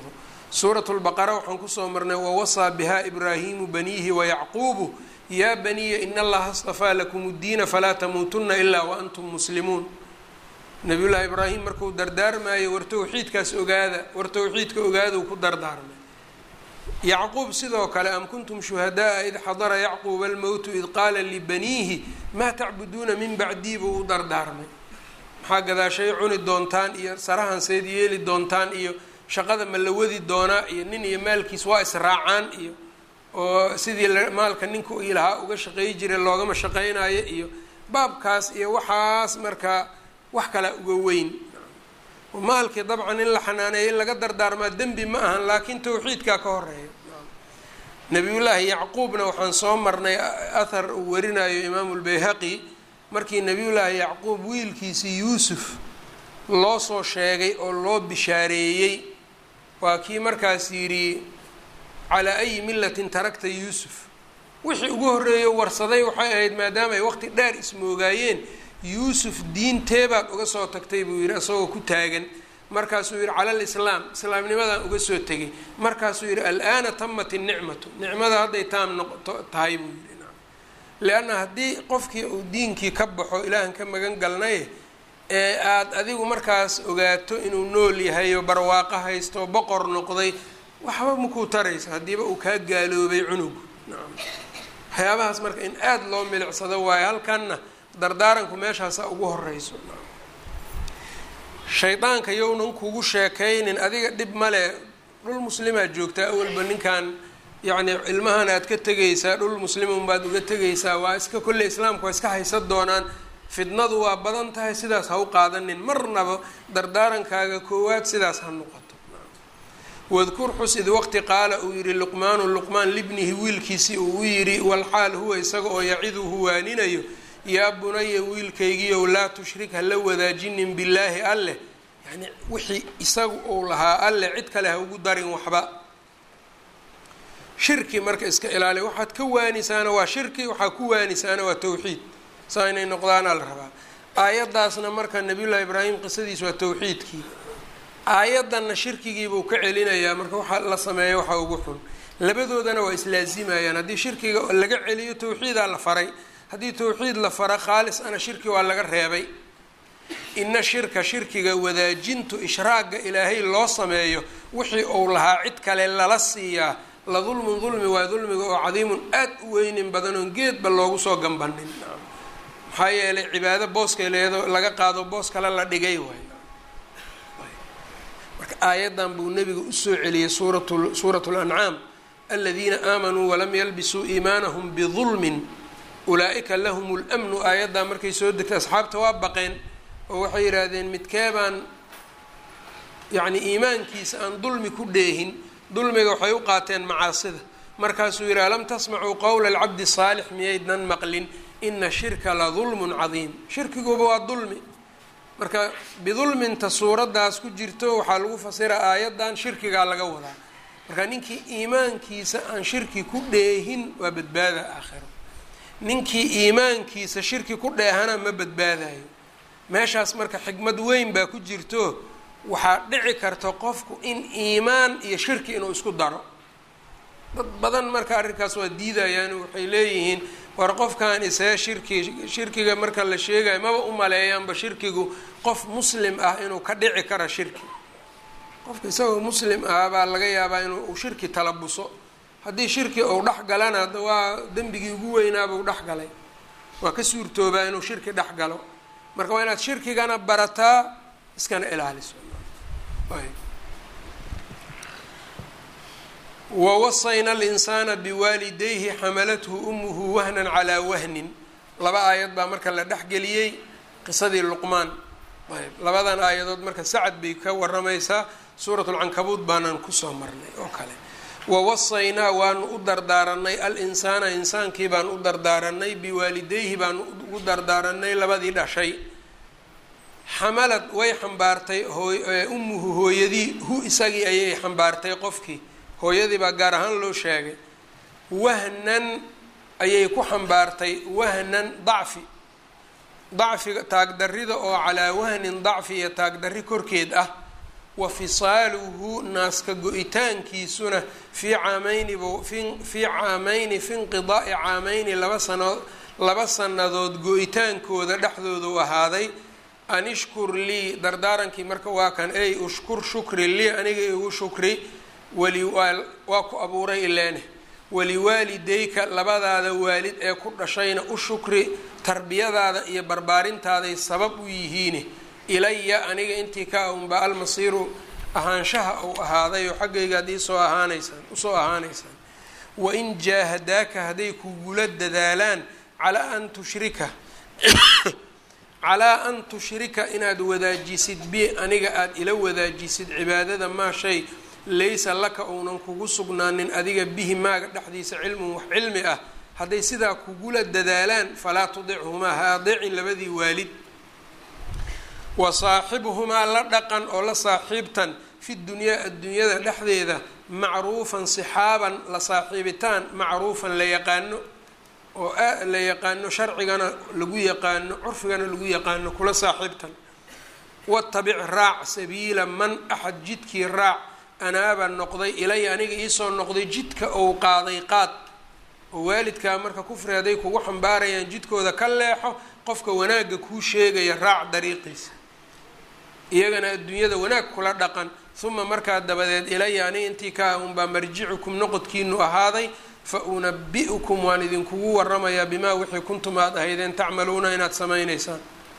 [SPEAKER 1] suuratu lbaqara waxaan kusoo marnay wawasaa biha ibraahimu baniihi wayacquubu yaa baniya in allaha astafaa lakum ddiina falaa tamuutunna ilaa waantum muslimuun nabiyullaahi ibraahim markuu dardaarmaayo war towxiidkaas ogaada war towxiidka ogaaduu ku dardaarmay yacquub sidoo kale am kuntum shuhadaaa id xadara yacquuba almowtu id qaala libaniihi maa tacbuduuna min bacdii buu u dardaarmay maxaa gadaashay cuni doontaan iyo sarahanseed yeeli doontaan iyo shaqada ma la wadi doonaa iyo nin iyo maalkiis waa israacaan iyo oo sidii maalka ninka ii lahaa uga shaqeey jiray loogama shaqeynayo iyo baabkaas iyo waxaas markaa wax kalaa uga weyn maalkii dabcan in la xanaaneeyo in laga dardaarmaa dembi ma ahan laakiin towxiidkaa ka horeeya nabiyullaahi yacquubna waxaan soo marnay athar uu warinayo imaamu lbayhaqi markii nabiyullaahi yacquub wiilkiisii yuusuf loo soo sheegay oo loo bishaareeyey waa kii markaas yidhi calaa ayi millatin tarakta yuusuf wixii ugu horreeyo warsaday waxay ahayd maadaama ay waqti dheer ismoogaayeen yuusuf diinteebaad uga soo tagtay buu yidhi isagoo ku taagan markaasuu yidhi cala alislaam islaamnimadaan uga soo tegay markaasuu yidhi al-aana tamat innicmatu nicmada hadday taam noqoto tahay buu yidhi lianna haddii qofkii uu diinkii ka baxo ilaahan ka magan galnay ee aada adigu markaas ogaato inuu nool yahay oo barwaaqo haysto boqor noqday waxba makuu taraysa haddiiba uu kaa gaaloobay cunugu nacam waxyaabahaas marka in aada loo milicsado waayo halkanna dardaaranku meeshaasa ugu horeyso shaydaanka yownan kugu sheekaynin adiga dhib male dhul muslimaa joogtaa awalba ninkan yacni ilmahan aad ka tegaysaa dhul muslimun baad uga tegaysaa waa iska kolley islaamku waa iska haysan doonaan fidnadu waa badan tahay sidaas ha u qaadanin marnaba dardaarankaaga koowaad sidaas ha noqoto wadkur xus id waqti qaala uu yihi luqmaanu luqmaan libnihi wiilkiisii uu u yidhi walxaal huwa isaga oo yaciduhu waaninayo yaa bunaya wiilkaygiiow laa tushrik hala wadaajinin billaahi alleh yacni wixii isagu uu lahaa alleh cid kale ha ugu darin waxba shirki marka iska ilaaliya waxaad ka waanisaana waa shirki waxaa ku waanisaana waa towxiid saa inay noqdaanaa la rabaa aayaddaasna marka nabiyullaahi ibraahim qisadiis waa towxiidkii aayaddanna shirkigiibuu ka celinayaa marka waxa la sameeyo waxa ugu xun labadoodana waa islaazimayaan haddii shirkiga laga celiyo towxiidaa la faray haddii towxiid la fara khaalis ana shirki waa laga reebay ina shirka shirkiga wadaajintu ishraaga ilaahay loo sameeyo wixii uu lahaa cid kale lala siiyaa la dulmun dulmi waa dulmiga oo cadiimun aad u weynin badan oon geedba loogu soo gambanin maxaa yeelay cibaado booska leedo laga qaado boos kale la dhigay waay marka aayaddan buu nebiga usoo celiyey suurat suurat lancaam aladiina aamanuu walam yalbisuu iimaanahum bidulmin ulaa-ika lahum lmnu aayaddaa markay soo degtay asxaabta waa baqeen oo waxay yidhaahdeen midkeebaan yacni iimaankiisa aan dulmi ku dheehin dulmiga waxay u qaateen macaasida markaasuu yidhi alam tasmacuu qowla alcabdi saalix miyaydnan maqlin ina shirka la dulmun cadiim shirkiguba waa dulmi marka bidulminta suuraddaas ku jirto waxaa lagu fasira aayaddan shirkigaa laga wadaa marka ninkii iimaankiisa aan shirki ku dheehin waa badbaada aakhiro ninkii iimaankiisa shirki ku dheehana ma badbaadayo meeshaas marka xikmad weyn baa ku jirto waxaa dhici karta qofku in iimaan iyo shirki inuu isku daro dad badan marka arrinkaas waa diidayaan waxay leeyihiin war qofkan isee shirki shirkiga marka la sheegayo maba u maleeyaanba shirkigu qof muslim ah inuu ka dhici karo shirki qofka isagoo muslim ah baa laga yaabaa inuu shirki talabuso haddii shirki uu dhex galana waa dembigii ugu weynaabuu dhex galay waa ka suurtoobaa inuu shirki dhex galo marka waa inaad shirkigana barataa iskana ilaaliso wawasayna alinsaana biwaalidayhi xamalathu umuhu wahnan calaa wahnin laba aayad baa marka la dhexgeliyey qisadii luqmaan ayb labadan aayadood marka sacad bay ka waramaysaa suurat lcankabuud baanaan kusoo marnay oo kale wawasaynaa waanu u dardaaranay al-insaana insaankii baan u dardaaranay biwaalidayhi baanu ugu dardaaranay labadii dhashay xamalad way xambaartay ummuhu hooyadii hu isagii ayay xambaartay qofkii hooyadii baa gaar ahaan loo sheegay wahnan ayay ku xambaartay wahnan dacfi dacfiga taagdarrida oo calaa wahnin dacfi iyo taagdarri korkeed ah wa fisaaluhu naaska go-itaankiisuna fii caamayni fii caamayni fi inqidaa'i caamayni laba sano laba sannadood go-itaankooda dhexdooda u ahaaday an ishkur lii dardaarankii marka waa kan ey ushkur shukri lii aniga igu shukri wali waa ku abuuray ileene waliwaalidayka labadaada waalid ee ku dhashayna u shukri tarbiyadaada iyo barbaarintaaday sabab u yihiine ilaya aniga intii ka a unbaa almasiiru ahaanshaha uu ahaaday oo xaggayga ad iisoo ahaanaysaan usoo ahaanaysaan wain jaahadaaka hadday kugula dadaalaan calaa an tushrika calaa an tushrika inaad wadaajisid bi aniga aada ila wadaajisid cibaadada maa shay laysa laka uunan kugu sugnaanin adiga bihi maaga dhexdiisa cilmun wax cilmi ah hadday sidaa kugula dadaalaan falaa tudichumaa ha adeecin labadii waalid wa saaxibhumaa la dhaqan oo la saaxiibtan fi dunyaa adduunyada dhexdeeda macruufan sixaaban la saaxiibitaan macruufan la yaqaano oo la yaqaano sharcigana lagu yaqaano curfigana lagu yaqaano kula saaxiibtan watabic raac sabiila man axad jidkii raac anaaba noqday ilaya aniga iisoo noqday jidka ou qaaday qaad oo waalidkaa marka kufri hadday kugu xambaarayaan jidkooda ka leexo qofka wanaagga kuu sheegaya raac dariiqiisa iyagana adduunyada wanaag kula dhaqan uma markaa dabadeed ilaya aniga intii kaa unbaa marjicukum noqodkiinu ahaaday fa unabi-ukum waan idinkugu waramayaa bimaa wixii kuntum aad ahaydeen tacmaluuna inaad samaynaysaan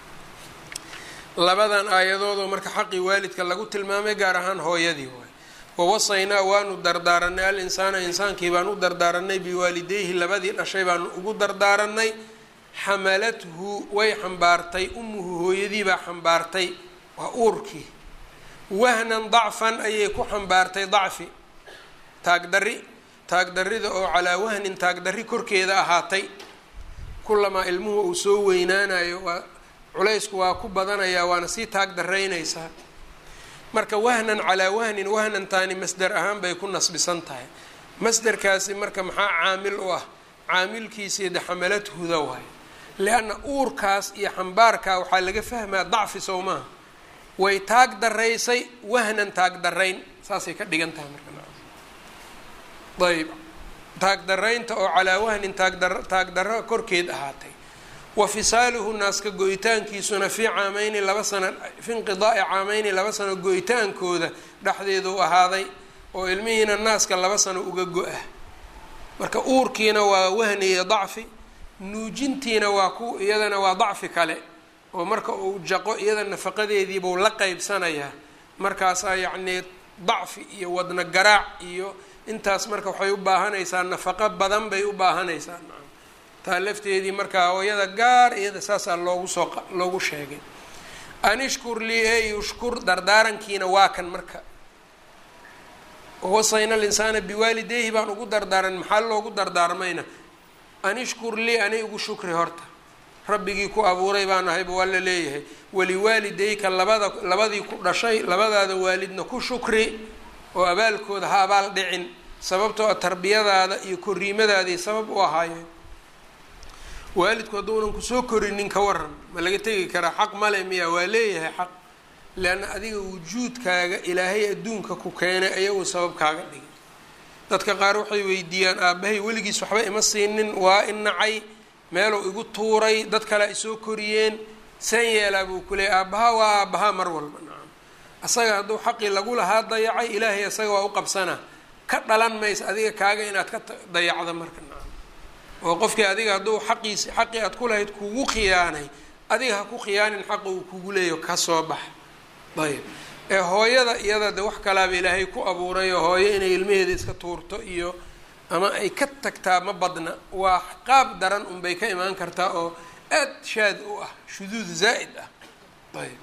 [SPEAKER 1] labadan aayadoodoo marka xaqii waalidka lagu tilmaamay gaar ahaan hooyadii waay wawasaynaa waanu dardaaranay al insaana insaankii baan u dardaaranay biwaalideyhi labadii dhashay baanu ugu dardaaranay xamalathu way xambaartay umuhu hooyadii baa xambaartay waa uurkii wahnan dacfan ayay ku xambaartay dacfi taagdarri taagdarrida oo calaa wahnin taagdarri korkeeda ahaatay kulamaa ilmuhu uu soo weynaanayo waa culaysku waa ku badanayaa waana sii taagdaraynaysaa marka wahnan calaa wahnin wahnantaani masder ahaan bay ku nasbisan tahay masderkaasi marka maxaa caamil u ah caamilkiisii de xamalathuda waay lianna uurkaas iyo xambaarkaa waxaa laga fahmaa dacfi sow maaha way taag daraysay wahnan taag darayn saasay ka dhigan tahay marka ayb taagdaraynta oo calaa wahnin taagdar taagdarro korkeed ahaatay wa fisaaluhu naaska go-itaankiisuna fii caameyni laba sano fi inqidaa'i caameyni laba sano go-itaankooda dhexdeedu ahaaday oo ilmihiina naaska laba sano uga go-ah marka uurkiina waa wahni iyo dacfi nuujintiina waa ku iyadana waa dacfi kale oo marka uu jaqo iyada nafaqadeediibuu la qeybsanayaa markaasaa yacnii dacfi iyo wadna garaac iyo intaas marka waxay u baahanaysaa nafaqo badan bay u baahanaysaa taa lafteedii markaa hooyada gaar iyada saasaa loogu soo loogu sheegay anishkur lii ey ushkur dardaarankiina waa kan marka wasayna alinsaana biwaalideyhi baan ugu dardaaran maxaa loogu dardaarmayna anishkur lii ani igu shukri horta rabbigii ku abuuray baan ahayba waa la leeyahay waliwaalideyka labada labadii ku dhashay labadaada waalidna ku shukri oo abaalkooda ha abaal dhicin sababtoo a tarbiyadaada iyo koriimadaadii sabab u ahaayeen waalidku hadduunan kusoo korinin ka waran ma laga tegi karaa xaq male miya waa leeyahay xaq leanna adiga wujuudkaaga ilaahay adduunka ku keenay ayagu sabab kaaga dhigay dadka qaar waxay weydiiyaan aabbahay weligiis waxba ima siinin waa i nacay meeluu igu tuuray dad kale ay soo koriyeen san yeelaa buu ku leeyay aabbaha waa aabbaha mar walba nacam asaga hadduu xaqii lagu lahaa dayacay ilaahay asaga waa u qabsanaa ka dhalan maysa adiga kaaga inaad ka dayacdo marka nacam oo qofkii adiga hadduu xaqiisi xaqii aad ku lahayd kugu khiyaanay adiga ha ku khiyaanin xaqa uu kugu leeyo ka soo bax ayb ee hooyada iyada de wax kalaaba ilaahay ku abuuray oo hooyo inay ilmaheeda iska tuurto iyo ama ay ka tagtaa ma badna waa qaab daran unbay ka imaan kartaa oo aad shaad u ah shuduud zaa'id ah ayb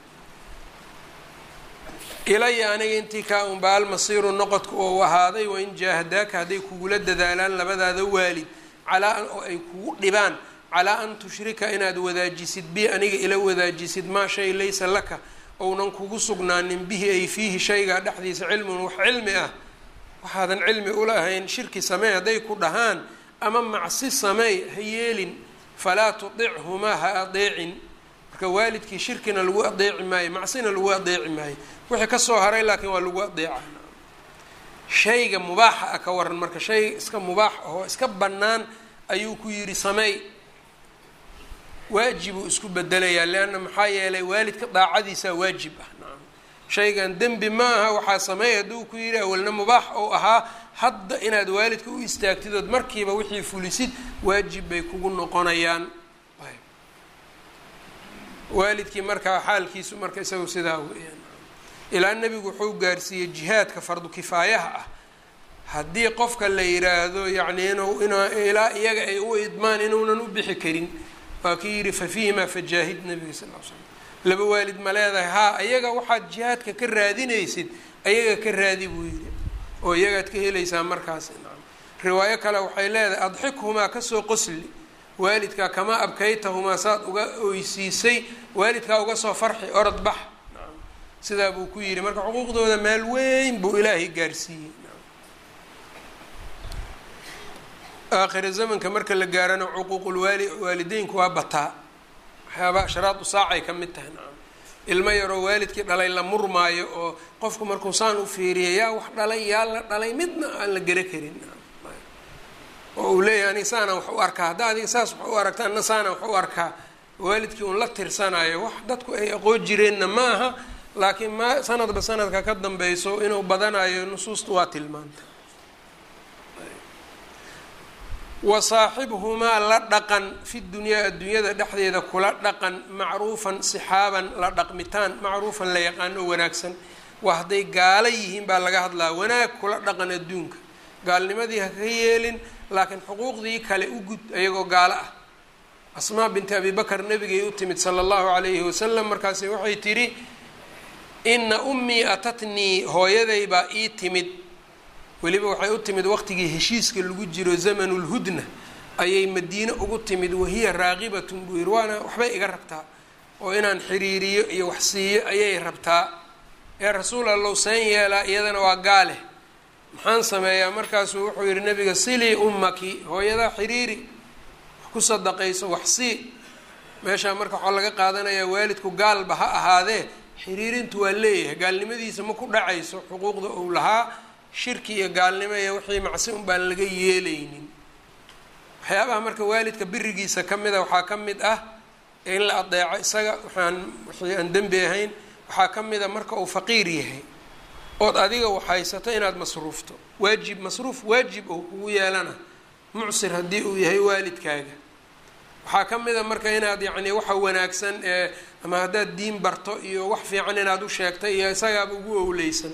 [SPEAKER 1] ilaya aniga intii kaa unba almasiiru noqodka oo ahaaday wain jaahadaaka hadday kugula dadaalaan labadaada waalid calaa oo ay kugu dhibaan calaa an tushrika inaad wadaajisid bi aniga ila wadaajisid maa shay laysa laka ounan kugu sugnaanin bihi ay fiihi shaygaa dhexdiisa cilmun wax cilmi ah waxaadan cilmi ulahayn shirki samey hadday ku dhahaan ama macsi sameey ha yeelin falaa tudichumaa ha adeecin marka waalidkii shirkina lagu adeeci maayo macsina lagu adeeci maayo wixii kasoo haray laakiin waa lagu adeeca shayga mubaaxa ah ka waran marka shay iska mubaax ahoo iska bannaan ayuu ku yidhi sameey waajibuu isku bedelayaa leanna maxaa yeelay waalidka daacadiisaa waajib ah nacam shaygan dembi ma aha waxaa sameey hadduu ku yidhi awalna mubaax ou ahaa hadda inaad waalidka u istaagtid ood markiiba wixii fulisid waajib bay kugu noqonayaan waalidkii markaa xaalkiisu marka isagu sidaa weeyaan ilaa nebigu wuxuu gaarsiiyey jihaadka fardu kifaayaha ah haddii qofka la yiraahdo yacni inuu in ilaa iyaga ay u idmaan inuunan u bixi karin waa kii yidhi fa fiihimaa fajaahid nabiga sal l slam laba waalid ma leedahay haa ayaga waxaad jihaadka ka raadinaysid ayaga ka raadi buu yidhi oo iyagaad ka helaysaa markaas nacam riwaayo kale waxay leedahay adxikhumaa kasoo qosli waalidkaa kamaa abkaytahumaa saad uga oysiisay waalidkaa uga soo farxi orod bax nacam sidaa buu ku yidhi marka xuquuqdooda meel weyn buu ilaahay gaarsiiyey aakhira zamanka marka la gaarana cuquuqulwaali waalideynku waa bataa waxyaabaa sharaadu saacay ka mid tahay nacam ilmo yaroo waalidkii dhalay la murmaayo oo qofku markuu saan u fiiriya yaa wax dhalay yaa la dhalay midna aan la gera karin oo uu leeyahay aniga saanaan wax u arkaa hadda adiga saas wax u aragta anna saanaan wax u arkaa waalidkii uun la tirsanayo wax dadku ay aqoon jireenna ma aha laakiin ma sanadba sanadka ka dambeyso inuu badanayo nusuusta waa tilmaanta wa saaxibhumaa la dhaqan fi dunyaa adduunyada dhexdeeda kula dhaqan macruufan sixaaban la dhaqmitaan macruufan la yaqaano wanaagsan waa hadday gaalo yihiin baa laga hadlaa wanaag kula dhaqan adduunka gaalnimadii ha ka yeelin laakiin xuquuqdii kale u gud ayagoo gaalo ah asmaa binti abi bakar nabigay u timid sala allahu calayhi wasalam markaasi waxay tidhi ina ummii atatnii hooyaday baa ii timid weliba waxay u timid waqtigii heshiiska lagu jiro zamanulhudna ayay madiine ugu timid wahiya raaqibatun buu yidhi waana waxbay iga rabtaa oo inaan xiriiriyo iyo wax siiyo ayay rabtaa ee rasuul allow seen yeelaa iyadana waa gaale maxaan sameeyaa markaasuu wuxuu yidhi nabiga silii ummaki hooyadaa xiriiri wax ku sadaqayso wax sii meeshaa marka waxaa laga qaadanayaa waalidku gaalba ha ahaadee xiriirintu waa leeyahay gaalnimadiisa ma ku dhacayso xuquuqda uu lahaa shirki iyo gaalnimo iyo wixii macsi un baan laga yeelaynin waxyaabaha marka waalidka birigiisa ka mida waxaa ka mid ah in la adeeco isaga waxaan wixii aan dembi ahayn waxaa ka mid a marka uu faqiir yahay ood adiga waxhaysato inaad masruufto waajib masruuf waajib oo kugu yeelana mucsir haddii uu yahay waalidkaaga waxaa ka mid a marka inaad yacni waxa wanaagsan ee ama haddaad diin barto iyo wax fiican inaad u sheegtay iyo isagaaba ugu owleysan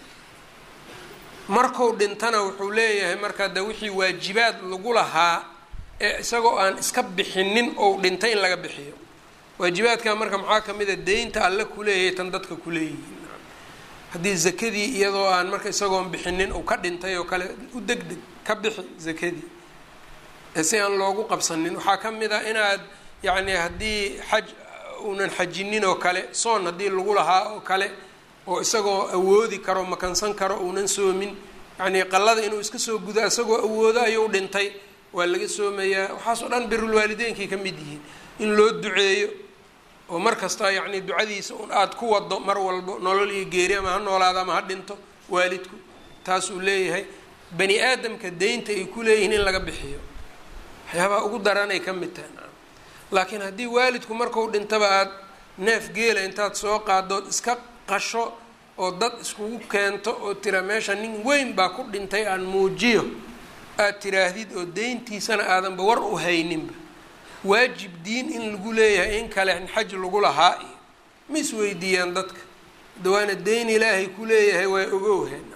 [SPEAKER 1] marku dhintana wuxuu leeyahay marka de wixii waajibaad lagu lahaa ee isagoo aan iska bixinin ou dhintay in laga bixiyo waajibaadka marka maxaa kamid a deynta alle kuleeyahay tan dadka kuleeyihiin haddii zakadii iyadoo aan marka isagoon bixinin uu ka dhintay oo kale u deg deg ka bixi zakadii si aan loogu qabsanin waxaa ka mid a inaad yacni haddii xaj uunan xajinin oo kale soon haddii lagu lahaa oo kale oo isagoo awoodi karo makansan karo uunan soomin yacnii qallada inuu iska soo gudo isagoo awoodo ayuu dhintay waa laga soomayaa waxaasoo dhan birulwaalideynkay ka mid yihiin in loo duceeyo oo mar kasta yacni ducadiisa un aada ku wado mar walbo nolol iyo geeri ama ha noolaado ama ha dhinto waalidku taasuu leeyahay bani aadamka deynta ay ku leeyihiin in laga bixiyo waxyaabaha ugu daranay ka mid tahay naam laakiin haddii waalidku marku dhintaba aada neef geela intaad soo qaadood iska qasho oo dad iskugu keento oo tira meesha nin weyn baa ku dhintay aan muujiyo aada tiraahdid oo deyntiisana aadanba war u hayninba waajib diin in lagu leeyahay in kale xaj lagu lahaa iyo ma isweydiiyaan dadka dawaana deyn ilaahay ku leeyahay waa ogowheen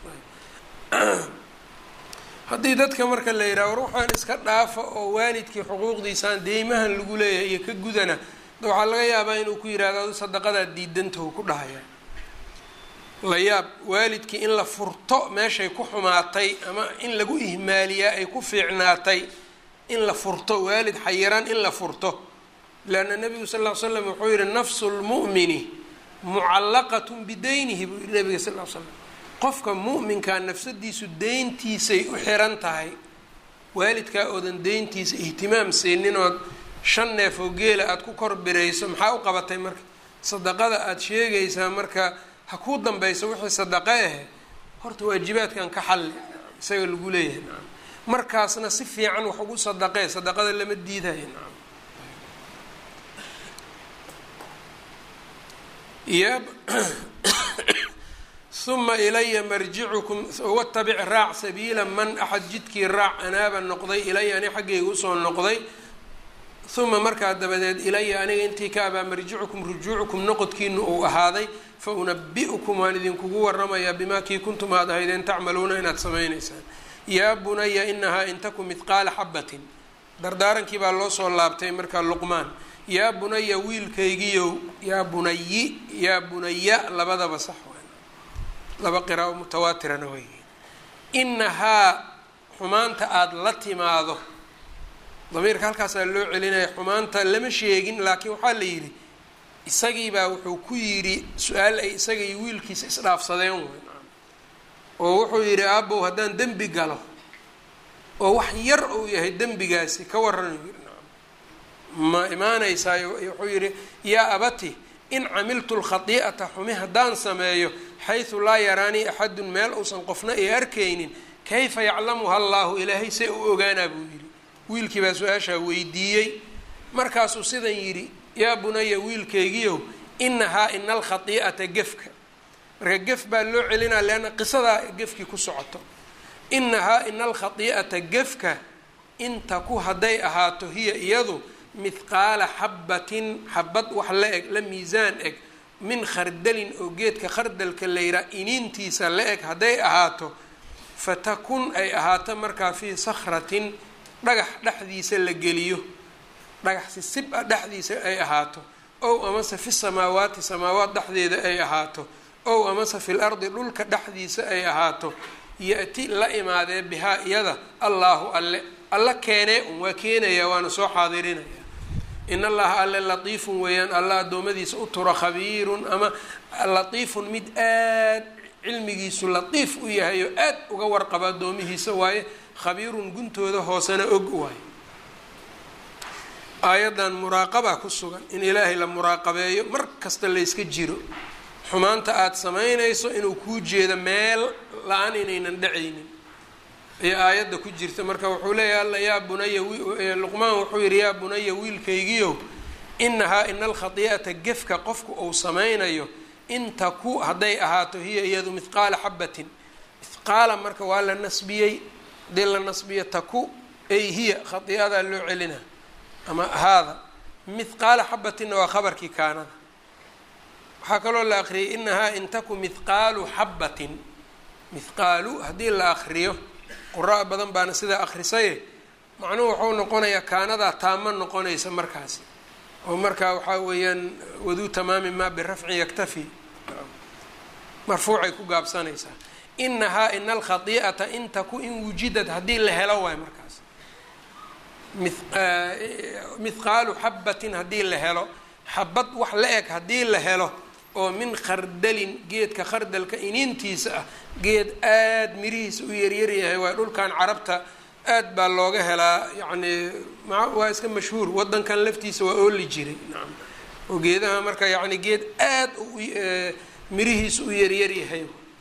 [SPEAKER 1] haddii dadka marka la yidhaha war waxaan iska dhaafa oo waalidkii xuquuqdiisaan deymahan lagu leeyahay iyo ka gudana waxaa laga yaabaa inuu ku yihahdo adu sadaqadaad diidantahu ku dhahaya la yaab waalidkii in la furto meeshay ku xumaatay ama in lagu ihmaaliyaa ay ku fiicnaatay in la furto waalid xayiran in la furto leanna nabigu sal ll ly slam wuxuu yihi nafsu lmu'mini mucallaqatun bideynihi buu yihi nabiga sal ll slam qofka mu'minkaa nafsadiisu deyntiisay u xiran tahay waalidkaa oodan deyntiisa ihtimaam siinin ood shan neef oo geela aada ku kor birayso maxaa u qabatay marka sadaqada aada sheegaysaa marka ha kuu dambayso wixii sadaqo ahe horta waajibaadkan ka xalli isaga lagu leeyahay nacam markaasna si fiican wax ugu sadaqee sadaqada lama diidayo nacam ya uma ilaya marjicukum watabic raac sabiila man axad jidkii raac anaaba noqday ilaya ani xaggayga usoo noqday uma markaa dabadeed ilaya aniga intii ka abaa marjicukum rujuucukum noqodkiinu uu ahaaday fa unabi-ukum waan idinkugu waramayaa bimaa kii kuntum aad ahaydeen tacmaluuna inaad samaynaysaan yaa bunaya inahaa in taku midqaala xabatin dardaarankii baa loo soo laabtay markaa luqmaan yaa bunaya wiilkaygiyow yaa bunayi yaa bunaya labadaba sax laba qiraao mutawaatirana wey inahaa xumaanta aada la timaado damiirka halkaasaa loo celinaya xumaanta lama sheegin laakiin waxaa la yidhi isagiibaa wuxuu ku yidhi su-aal ay isaga iyo wiilkiisa isdhaafsadeen wey oo wuxuu yidhi aabow haddaan dembi galo oo wax yar uu yahay dembigaasi ka warran ma imaanaysaayo wuxuu yidhi yaa abati in camiltu lkhadii'ata xumi haddaan sameeyo xaysu laa yaraanii axadun meel uusan qofna ay arkaynin kayfa yaclamuha allaahu ilaahay see u ogaanaa buu yidhi wiilkii baa su-aashaa weydiiyey markaasuu sidan yidhi yaa bunaya wiilkaygiyow inahaa ina alkhadii'ata gefka marka gef baa loo celinaa leanna qisadaa gefkii ku socoto inahaa ina alkhadii'ata gefka intaku hadday ahaato hiya iyadu mithqaala xabatin xabad wax la eg la miisaan eg min khardalin oo geedka khardalka la yihaa iniintiisa la eg hadday ahaato fatakun ay ahaato markaa fii sakhratin dhagax dhexdiisa la geliyo dhagax sisib a dhexdiisa ay ahaato ow amase fi samaawaati samaawaat dhexdeeda ay ahaato ow amase fil ardi dhulka dhexdiisa ay ahaato ya-ti la imaadee bihaa iyada allaahu alle alla keenee un waa keenaya waana soo xaadirinaya in allaha alle latiifun weeyaan alla addoommadiisa u tura khabiirun ama latiifun mid aad cilmigiisu latiif u yahay oo aad uga warqaba addoomihiisa waaye khabiirun guntooda hoosena og waaye aayaddan muraaqabaa ku sugan in ilaahay la muraaqabeeyo mar kasta layska jiro xumaanta aada samaynayso inuu kuu jeedo meel la-aan inaynan dhacaynin ayaa aayadda ku jirta marka wuxuu leeyahay alla yaa bunaya luqmaan wuxuu yihi yaa bunaya wiilkaygiyow inahaa ina alkhadii'ata gefka qofku uu samaynayo inta ku hadday ahaato hiya iyadu mithqaala xabatin mithqaala marka waa la nasbiyey hadii la nasbiyo taku ay hiya khadii'adaa loo celina ama haada mithqaala xabatinna waa khabarkii kaanada waxaa kaloo la akriyay inahaa in taku mithqaalu xabatin mithqaalu haddii la akriyo qura badan baana sidaa akrisaye macnuhu wuxuu noqonayaa kaanadaa taamo noqonaysa markaasi oo markaa waxaa weeyaan waduu tamaami maa birafcin yaktafi marfuucay ku gaabsanaysaa inahaa ina alkhadii'ata in taku in wujidad haddii la helo waay markaas mithqaalu xabatin haddii la helo xabad wax la eg haddii la helo oo min khardalin geedka khardalka iniintiisa ah geed aada mirihiisa u yaryaryahay waa dhulkan carabta aad baa looga helaa yacni waa iska mashhuur wadankan laftiisa waa ooli jiray nacam oo geedaha marka yacni geed aad mirihiisa u yaryaryahay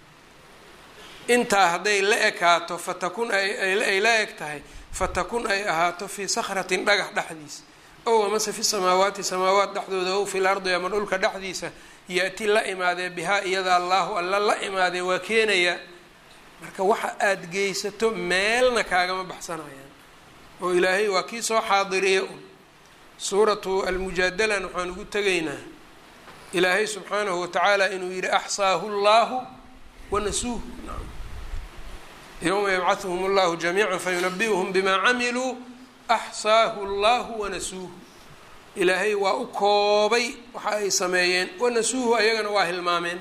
[SPEAKER 1] intaa hadday la ekaato fatakun ay la eg tahay fatakun ay ahaato fii sakratin dhagax dhexdiisa ow amase fi samaawaati samaawaat dhexdooda ow fil ardi ama dhulka dhexdiisa ya-ti la imaadee bihaa iyada allaahu alla la imaadee waa keenayaa marka waxa aada geysato meelna kaagama baxsanayaan oo ilaahay waa kii soo xaadiriya un suuratu almujaadalan waxaan ugu tegaynaa ilaahay subxaanahu watacaala inuu yihi axsaahu llaahu wanasuuhu yowma yabcahuhum allahu jamiica fayunabi'uhum bimaa camiluu axsaahu llahu wanasuuhu ilaahay waa u koobay waxa ay sameeyeen wanasuuhu ayagana waa hilmaameen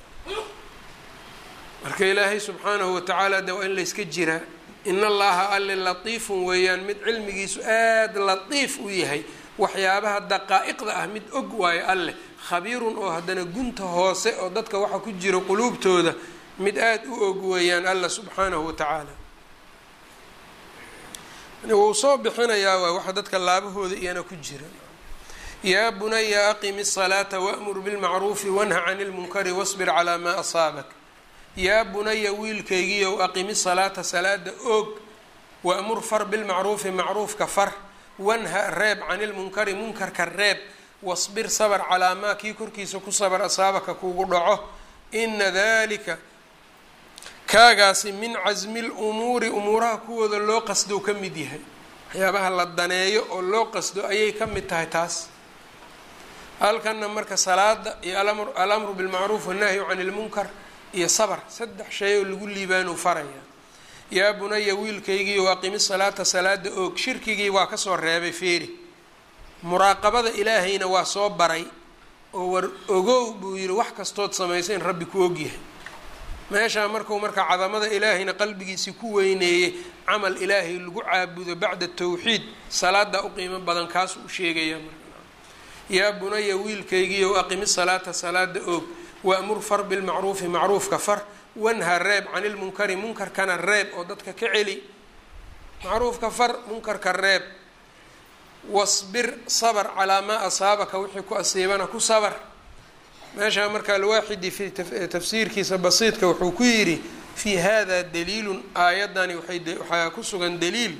[SPEAKER 1] marka ilaahay subxaanahu watacaala de waa in layska jiraa in allaha alle latiifun weeyaan mid cilmigiisu aada latiif u yahay waxyaabaha daqaa'iqda ah mid og waayo alleh khabiirun oo haddana gunta hoose oo dadka waxa ku jira quluubtooda mid aada u og weeyaan alla subxaanahu watacaala wuu soo bixinayaa waa waxa dadka laabahooda iyana ku jira yaa bunaya aqimi الsalaata wأmur bilmacruufi wanha can اlmunkari wاصbir calaa maa asaabak yaa bunaya wiilkaygiiow aqimi salaata salaada oog waamur far bilmacruufi macruufka far wanha reeb can ilmunkari munkarka reeb wasbir sabr calaa maa kii korkiisa ku sabr asaabaka kugu dhaco ina dalika kaagaasi min casmi lumuuri umuuraha kuwooda loo qasdo ka mid yahay waxyaabaha la daneeyo oo loo qasdo ayay ka mid tahay taas halkana marka salaada iyo alamru bilmacruuf wannahyu can ilmunkar iyo sabr saddex shay oo lagu liibaanuu faraya yaa bunaya wiilkaygiiyo aqimi salaata salaada oog shirkigii waa kasoo reebay feeri muraaqabada ilaahayna waa soo baray oo war ogow buu yihi wax kastood samaysa in rabbi ku ogyahay meeshaa markuu marka cadamada ilaahayna qalbigiisii ku weyneeyey camal ilaahay lagu caabudo bacda tawxiid salaada u qiimo badan kaasuu u sheegaya marka yaa bunaya wiilkaygiiyow aqimi salaata salaada oog waamur far bilmacruufi macruufka far wanha reeb can ilmunkari munkarkana reeb oo dadka ka celi macruufka far munkarka reeb wasbir sabr calaa maa asaabaka wixii ku asiibana ku sabr meeshaa marka alwaaxidi fi tafsiirkiisa basiidka wuxuu ku yidhi fii hada daliilun aayadani waxaa ku sugan daliil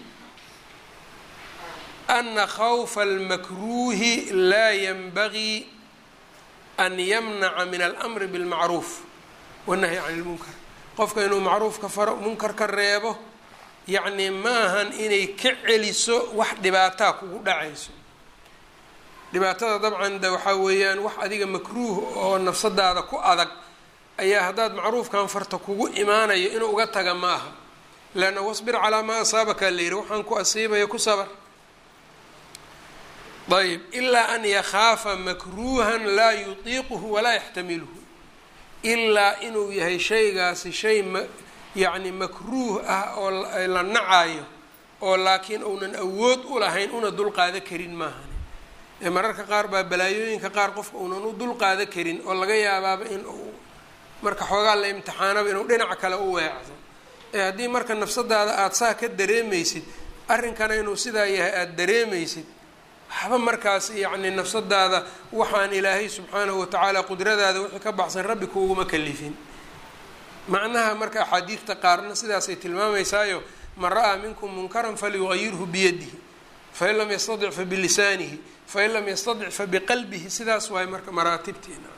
[SPEAKER 1] ana khawfa almakruuhi laa yanbagii an yamnaca min almri bilmacruuf wanahyi can ilmunkar qofka inuu macruufka faro munkarka reebo yacni maahan inay ka celiso wax dhibaataa kugu dhacayso dhibaatada dabcan de waxaa weeyaan wax adiga makruuh oo nafsadaada ku adag ayaa haddaad macruufkan farta kugu imaanayo inuu uga taga ma aha leanna wasbir calaa maa asaabaka la yihi waxaan ku asiibaya ku sabar ayb ilaa an yakhaafa makruuhan laa yutiiquhu walaa yaxtamiluhu ilaa inuu yahay shaygaasi shay ma yacni makruuh ah oo la nacayo oo laakiin uunan awood u lahayn una dulqaada karin maahan ee mararka qaar baa balaayooyinka qaar qofka uunan u dulqaada karin oo laga yaabaaba in uu marka xoogaa la imtixaanaba inuu dhinac kale u weecdo ee haddii marka nafsadaada aada saa ka dareemaysid arrinkana inuu sidaa yahay aada dareemaysid waxba markaas yacni nafsadaada waxaan ilaahay subxaanahu watacaala qudradaada wixii ka baxsan rabbi kuuguma kalifin macnaha marka axaadiidta qaarna sidaasay tilmaameysaayo man ra-aa minkum munkaran falyugayirhu biyadihi fain lam yastadic fa bilisaanihi fain lam yastadic fa biqalbihi sidaas waay marka maraatibtiina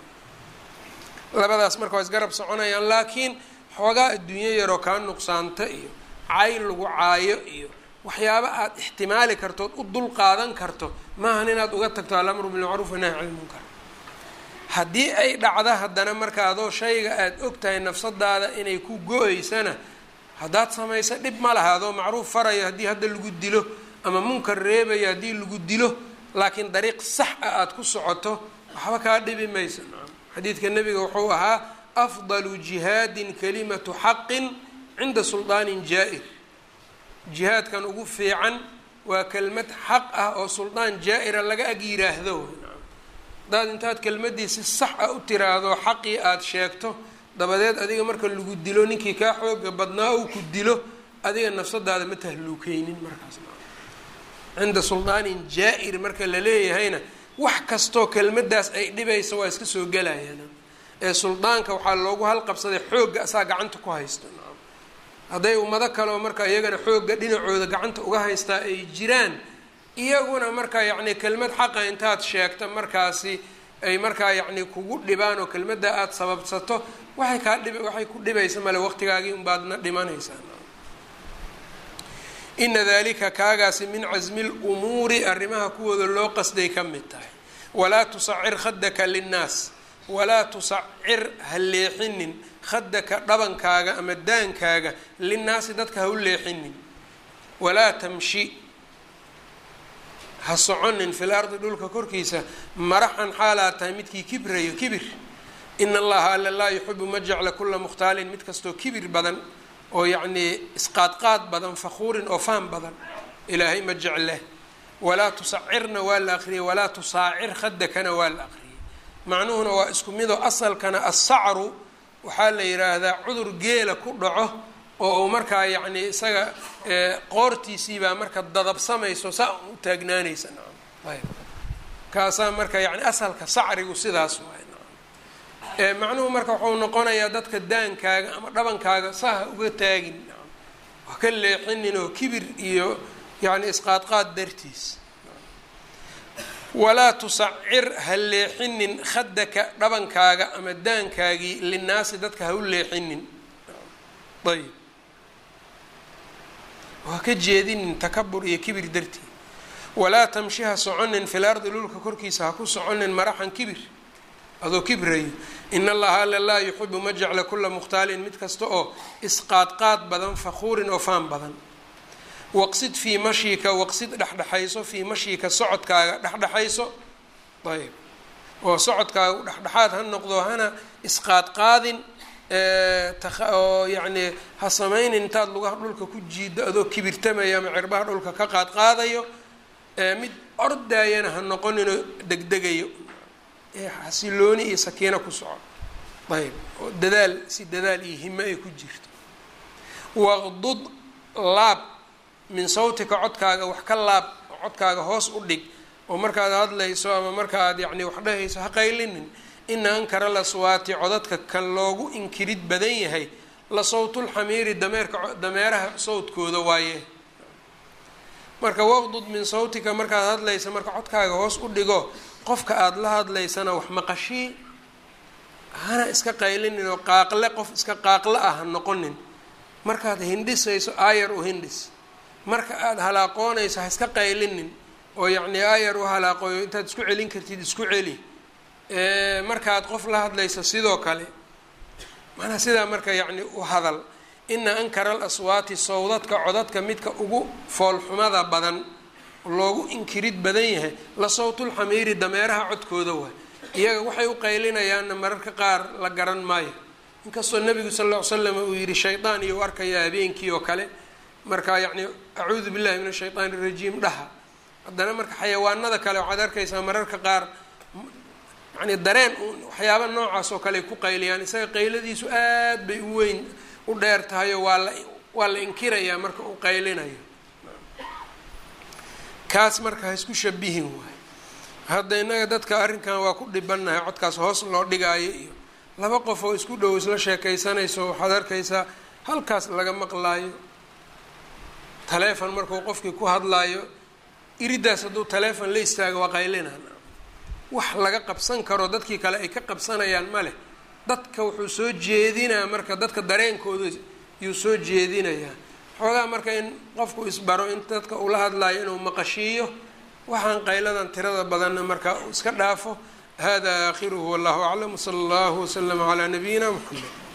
[SPEAKER 1] labadaas marka waa isgarab soconayaan laakiin xoogaa adduunyo yaroo kaa nuqsaanta iyo cayn lagu caayo iyo waxyaaba aada ixtimaali kartood u dul qaadan karto maahan inaad uga tagto alamru bilmacruuf wanahy can ilmunkar haddii ay dhacda haddana marka adoo shayga aada og tahay nafsadaada inay ku go-eysana haddaad samayso dhib ma laha adoo macruuf farayo haddii hadda lagu dilo ama munkar reebayo haddii lagu dilo laakiin dariiq sax ah aada ku socoto waxba kaa dhibi mayso xadiidka nebiga wuxuu ahaa afdalu jihaadin kalimatu xaqin cinda suldaanin jaa-ir jihaadkan ugu fiican waa kelmad xaq ah oo suldaan jaa-ira laga ag yiraahdo haddaad intaad kelmadii si sax ah u tiraahdo xaqii aada sheegto dabadeed adiga marka lagu dilo ninkii kaa xooga badnaa uu ku dilo adiga nafsadaada ma tahluukeynin markaas cinda suldaanin jaa-ir marka la leeyahayna wax kastoo kelmadaas ay dhibaysa waa iska soo gelayaan ee suldaanka waxaa loogu halqabsaday xoogga asaa gacanta ku haysto hadday ummado kaleoo marka iyagana xoogga dhinacooda gacanta uga haystaa ay jiraan iyaguna marka yacni kelmad xaqa intaad sheegta markaasi ay markaa yacni kugu dhibaan oo kelmadda aada sababsato waxay kaa dhib waxay ku dhibaysa male waqtigaagii unbaadna dhimanaysaa ina dalika kaagaasi min casmi lumuuri arrimaha kuwooda loo qasday ka mid tahay walaa tusacir khadaka linnaas walaa tusacir ha leexinin khadaka dhabankaaga ama daankaaga linnaasi dadka ha u leexinin walaa tamshi ha soconin fil ardi dhulka korkiisa maraxan xaalaad tahay midkii kibrayo kibir ina allaha alla laa yuxibu ma jecla kula mukhtaalin mid kastoo kibir badan oo yacnii isqaadqaad badan fakhuurin oo faham badan ilaahay ma jecle walaa tusacirna waa la aqriyay walaa tusaacir khadakana waa la aqriyay macnuhuna waa isku midoo asalkana assacru waxaa la yidhaahdaa cudur geela ku dhaco oo uu markaa yacni isaga qoortiisiibaa marka dadabsamayso saa u taagnaanaysa nacam ayb kaasaa marka yani asalka sacrigu sidaas waay nacam macnuhu marka wuxuu noqonayaa dadka daankaaga ama dhabankaaga saa ha uga taagin nacam ha ka leexinin oo kibir iyo yani isqaadqaad dartiis walaa tusacir ha leexinin khadaka dhabankaaga ama daankaagii linnaasi dadka ha u leexinin ayb ha ka jeedinin takabur iyo kibir dartii walaa tamshi ha soconin fil ardi dhulka korkiisa ha ku soconin maraxan kibir adoo kibrayo in allaha alla laa yuxibu ma jecla kula mukhtaalin mid kasta oo isqaadqaad badan fakhuurin oo faan badan waqsid fii mashiika waqsid dhexdhexayso fii mashiika socodkaaga dhexdhexayso ayb oo socodkaaga dhexdhexaad ha noqdo hana isqaadqaadin oo yacni ha samaynin intaad lugaha dhulka ku jiido adoo kibirtamaya ama cirbaha dhulka ka qaadqaadayo mid ordaayana ha noqoninoo degdegayo xasilooni iyo sakiino ku soco ayb oo dadaal si dadaal iyo hime ay ku jirto waqdud laab min sawtika codkaaga wax ka laab codkaaga hoos u dhig oo markaad hadlayso ama markaaad yacni wax dhahayso ha qaylinin ina ankara laswaati codadka kan loogu inkirid badan yahay la sawtulxamiiri dameerka dameeraha sawdkooda waaye marka waqdud min sawtika markaad hadlaysa marka codkaaga hoos u dhigo qofka aada la hadlaysana wax maqashii hana iska qaylinin oo qaaqle qof iska qaaqle ah ha noqonin markaad hindhisayso aayar u hindhis marka aada halaaqoonayso ha iska qaylinin oo yacni aayar u halaaqooyo intaad isku celin kartid isku celi markaad qof la hadlayso sidoo kale manaa sidaa marka yacni u hadal ina ankara al aswaati sawdadka codadka midka ugu foolxumada badan loogu inkirid badan yahay la sawtulxamiiri dameeraha codkooda waay iyaga waxay u qaylinayaanna mararka qaar la garan maayo inkastoo nabigu sal ll ly slam uu yihi shaydaan iyo u arkaya habeenkii oo kale marka yacni acuudu billahi min ashaytaan irajiim dhaha haddana marka xayawaanada kale waxaad arkaysaa mararka qaar yani dareen waxyaaba noocaas oo kale ku qayliyaan isaga qayladiisu aad bay u weyn u dheer tahayo waa la waa la inkirayaa marka uu qaylinayo kaas marka ha isku shabihin waay hadda innaga dadka arrinkan waa ku dhibannahay codkaas hoos loo dhigaayo iyo laba qof oo isku dhow isla sheekaysanayso waxaad arkaysaa halkaas laga maqlaayo taleefon markuu qofkii ku hadlaayo iridaas hadduu taleefon la istaago waa qaylinaan wax laga qabsan karo dadkii kale ay ka qabsanayaan ma leh dadka wuxuu soo jeedinaa marka dadka dareenkooda yuu soo jeedinayaa xoogaa marka in qofku isbaro in dadka ula hadlaayo inuu maqashiiyo waxaan qayladan tirada badanna marka uu iska dhaafo hada aakhiruhu wallahu aclam wsala allahu waslama calaa nabiyina muxamed